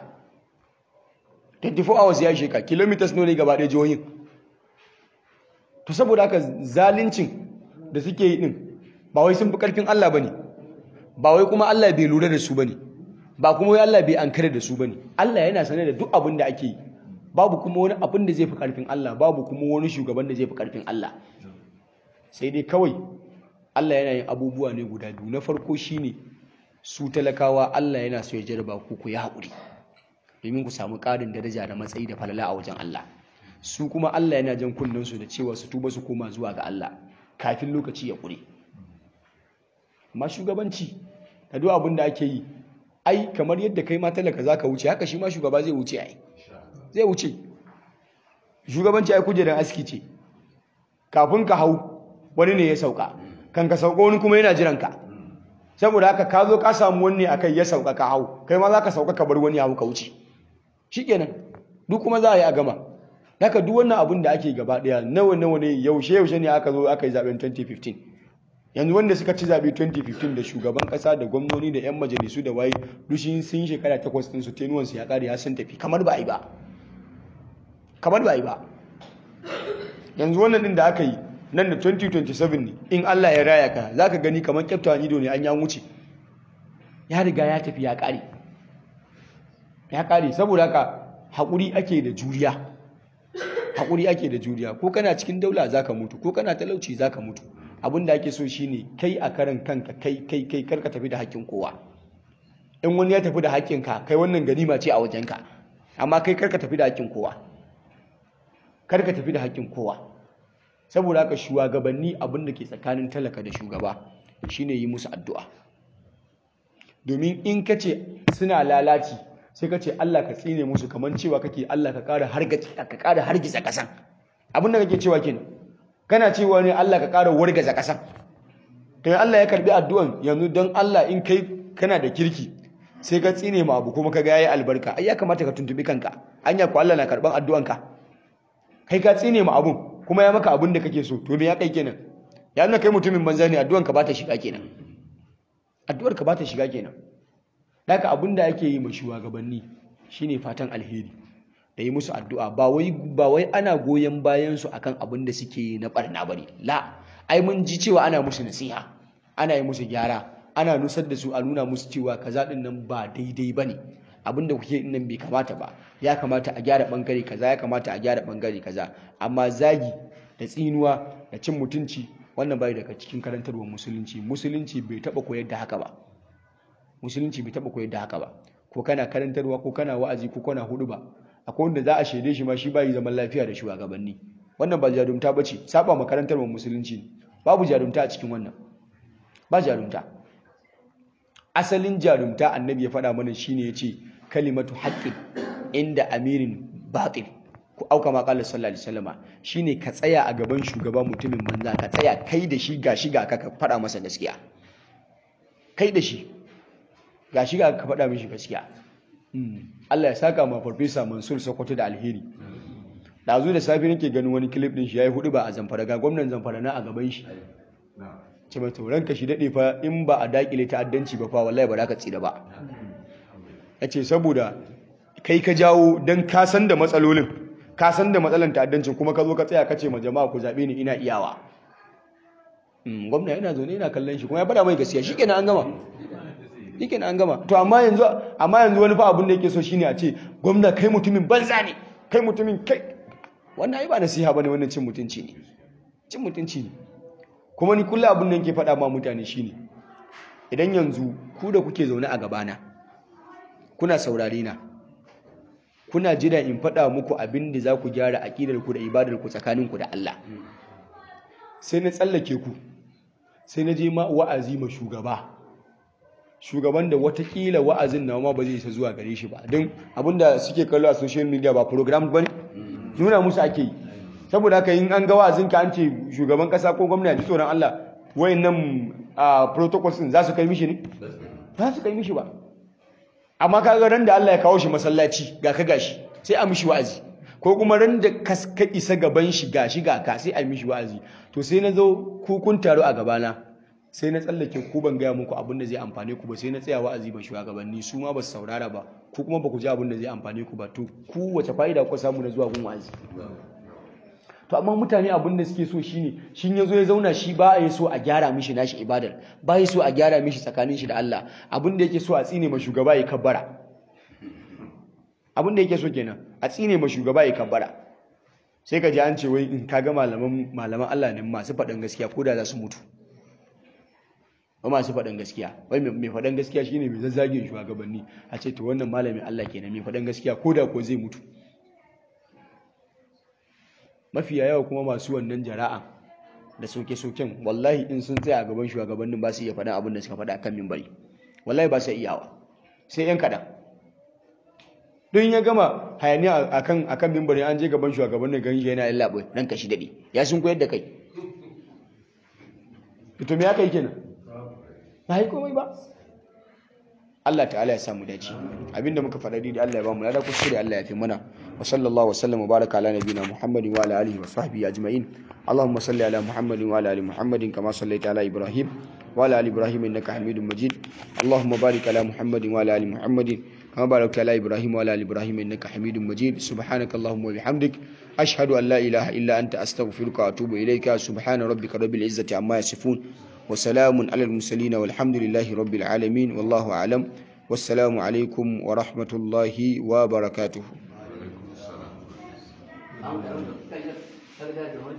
24 hours ya ishe ka kilometers ne gaba ɗaya jihohin to saboda haka zalincin da suke yi din ba wai sun fi karfin Allah bane ba wai kuma Allah bai lura da su bane ba kuma wai Allah bai ankare da su bane Allah yana sane da duk abin da ake yi babu kuma wani abin da zai fi karfin Allah babu kuma wani shugaban da zai fi karfin Allah sai dai kawai Allah yana yin abubuwa ne guda biyu na farko shine su talakawa Allah yana so ya jarba ku ku yi haƙuri domin ku samu ƙarin daraja da matsayi da falala a wajen Allah su kuma Allah yana jan kunnen su da cewa su tuba su koma zuwa ga Allah kafin lokaci ya ƙure amma shugabanci da duk abin da ake yi ai kamar yadda kai ma talaka za ka wuce haka shi ma shugaba zai wuce ai zai wuce shugabanci ai kujerar aski ce kafin ka hau wani ne ya sauka kan ka sauka wani kuma yana jiran ka saboda haka ka zo ka samu wani akai ya sauka ka hau kai ma za ka sauka ka bar wani hau ka wuce shikenan duk kuma za a yi a gama haka duk wannan abin da ake gaba daya nawa nawa ne yaushe yaushe ne aka zo aka yi zaben 2015 yanzu wanda suka ci zabe 2015 da shugaban kasa da gwamnoni da yan majalisu da waye dushin sun shekara takwas din su tenuwan su ya kare ya sun tafi kamar ba a yi ba kamar ba a yi ba yanzu wannan din da aka yi nan da 2027 ne in Allah ya raya ka zaka gani kamar kyaftawan ido ne an ya wuce ya riga ya tafi ya kare ya kare saboda haka haƙuri ake da juriya haƙuri ake da juriya ko kana cikin daula zaka mutu ko kana talauci zaka mutu abin da ake so shine kai a karan kanka kai kai kai karka tafi da haƙƙin kowa in wani ya tafi da haƙƙinka kai wannan ganima ce a wajenka amma kai karka tafi da haƙƙin kowa karka tafi da haƙƙin kowa saboda haka shugabanni abin da ke tsakanin talaka da shugaba shine yi musu addu'a domin in ka ce suna lalaci sai ka ce Allah ka tsine musu kamar cewa kake Allah ka ƙara hargitsa hargitsa ƙasan abin da kake cewa kenan kana cewa ne Allah ka ƙara wargaza ƙasan to Allah ya karbi addu'an yanzu don Allah in kai kana da kirki sai ka tsine ma abu kuma ka ga yayi albarka ai ya kamata ka tuntubi kanka anya ko Allah na karban addu'anka kai ka tsine ma abun kuma ya maka abun da kake so to me ya kai kenan ya nuna kai mutumin banza ne addu'anka ba ta shiga kenan addu'arka ba ta shiga kenan Daka abin da ake yi ma shugabanni shine fatan alheri da yi musu addu'a ba wai ba wai ana goyon bayan su akan abin da suke yi na barna bane la ai mun ji cewa ana musu nasiha ana yi musu gyara ana nusar da su a nuna musu cewa kaza din nan ba daidai bane abin da kuke nan bai kamata ba ya kamata a gyara bangare kaza ya kamata a gyara bangare kaza amma zagi da tsinuwa da cin mutunci wannan bai daga cikin karantarwar musulunci musulunci bai taba koyar da haka ba musulunci bai taba koyar da haka ba ko kana karantarwa ko kana wa'azi ko kana hudu ba akwai wanda za a shaide shi ma shi bai zaman lafiya da shugabanni wannan ba jarumta bace saba makarantar mu musulunci babu jarumta a cikin wannan ba jarumta asalin jarumta annabi ya faɗa mana shine yace kalimatu haqqin inda amirin batil ku auka ma qala sallallahu alaihi wasallama shine ka tsaya a gaban shugaba mutumin banza ka tsaya kai da shi gashi ga ka faɗa masa gaskiya kai da shi ga shi ga ka faɗa mishi gaskiya Allah ya saka ma farfesa Mansur Sokoto da alheri dazu da safi nake ganin wani clip din shi yayi hudu ba a Zamfara ga gwamnatin Zamfara na a gaban shi ce mai tauran ka shi dade fa in ba a dakile ta'addanci ba fa wallahi ba za ka tsira ba yace saboda kai ka jawo dan ka san da matsalolin ka san da matsalan ta'addancin kuma ka zo ka tsaya ka ce ma jama'a ku zabe ni ina iyawa gwamna yana zaune yana kallon shi kuma ya faɗa mai gaskiya shikenan an gama yake an gama to amma yanzu amma yanzu wani fa abin da yake so shine a ce gwamna kai mutumin banza ne kai mutumin kai wannan ai ba nasiha bane wannan cin mutunci ne cin mutunci ne kuma ni kullu abin da yake faɗa ma mutane shine idan yanzu ku da kuke zaune a gabana kuna saurare na kuna jira in faɗa muku abin da za ku gyara aƙidar ku da ibadar ku tsakanin ku da Allah sai na tsallake ku sai na je ma wa'azi ma shugaba shugaban da watakila wa'azin na ma ba zai isa zuwa gare shi ba don abinda suke kallo a social media ba program ba ne nuna musu ake yi saboda haka yin an ga wa'azin ka an ce shugaban kasa ko gwamna ji tsoron Allah wayannan a protocols din za su kai mishi ne za su kai mishi ba amma kaga ran da Allah ya kawo shi masallaci ga ka gashi sai a mishi wa'azi ko kuma ran da ka isa gaban shi gashi ga ka sai a mishi wa'azi to sai na zo ku kun taro a gabana sai na tsallake ku ban gaya muku abin da zai amfane ku ba sai na tsaya wa'azi ba shugabanni su ma ba su saurara ba ku kuma ba ku ji abin da zai amfane ku ba to ku wace fa'ida ku samu na zuwa gun wa'azi to amma mutane abin da suke so shine shin yazo ya zauna shi ba ya so a gyara mishi nashi ibadar ba ya so a gyara mishi tsakanin shi da Allah abin da yake so a tsine ma shugaba ya kabbara abin da yake so kenan a tsine ma shugaba ya kabbara sai ka ji an ce wai in kaga malaman malaman Allah ne masu faɗin gaskiya ko da za su mutu ba masu faɗin gaskiya wai mai faɗin gaskiya shine mai zazzagin shugabanni a ce to wannan malamin Allah kenan mai faɗin gaskiya ko da ko zai mutu mafiya yawa kuma masu wannan jara'a da soke-soken wallahi in sun tsaya a gaban shugabannin ba su iya faɗa abin da suka faɗa kan mimbari wallahi ba su iyawa sai yan kaɗan don ya gama hayaniya akan akan mimbari an je gaban shugabannin ganin shi yana lallaɓa nan kashi daɗi ya sun koyar da kai to me aka yi kenan ba yi komai ba Allah ta'ala ya samu dace abinda muka faɗa daidai Allah ya ba mu lada kuskure Allah ya fi mana wa sallallahu wa sallam wa baraka ala nabiyina Muhammadin wa ala alihi wa sahbihi ajma'in Allahumma salli ala Muhammadin wa ala ali Muhammadin kama sallaita ala Ibrahim wa ala ali Ibrahim innaka Hamidum Majid Allahumma barik ala Muhammadin wa ala ali Muhammadin kama barakta ala Ibrahim wa ala ali Ibrahim innaka Hamidum Majid subhanakallahumma wa bihamdik ashhadu an la ilaha illa anta astaghfiruka wa atubu ilayka subhana rabbika rabbil izzati amma yasifun وسلام على المرسلين والحمد لله رب العالمين والله أعلم والسلام عليكم ورحمة الله وبركاته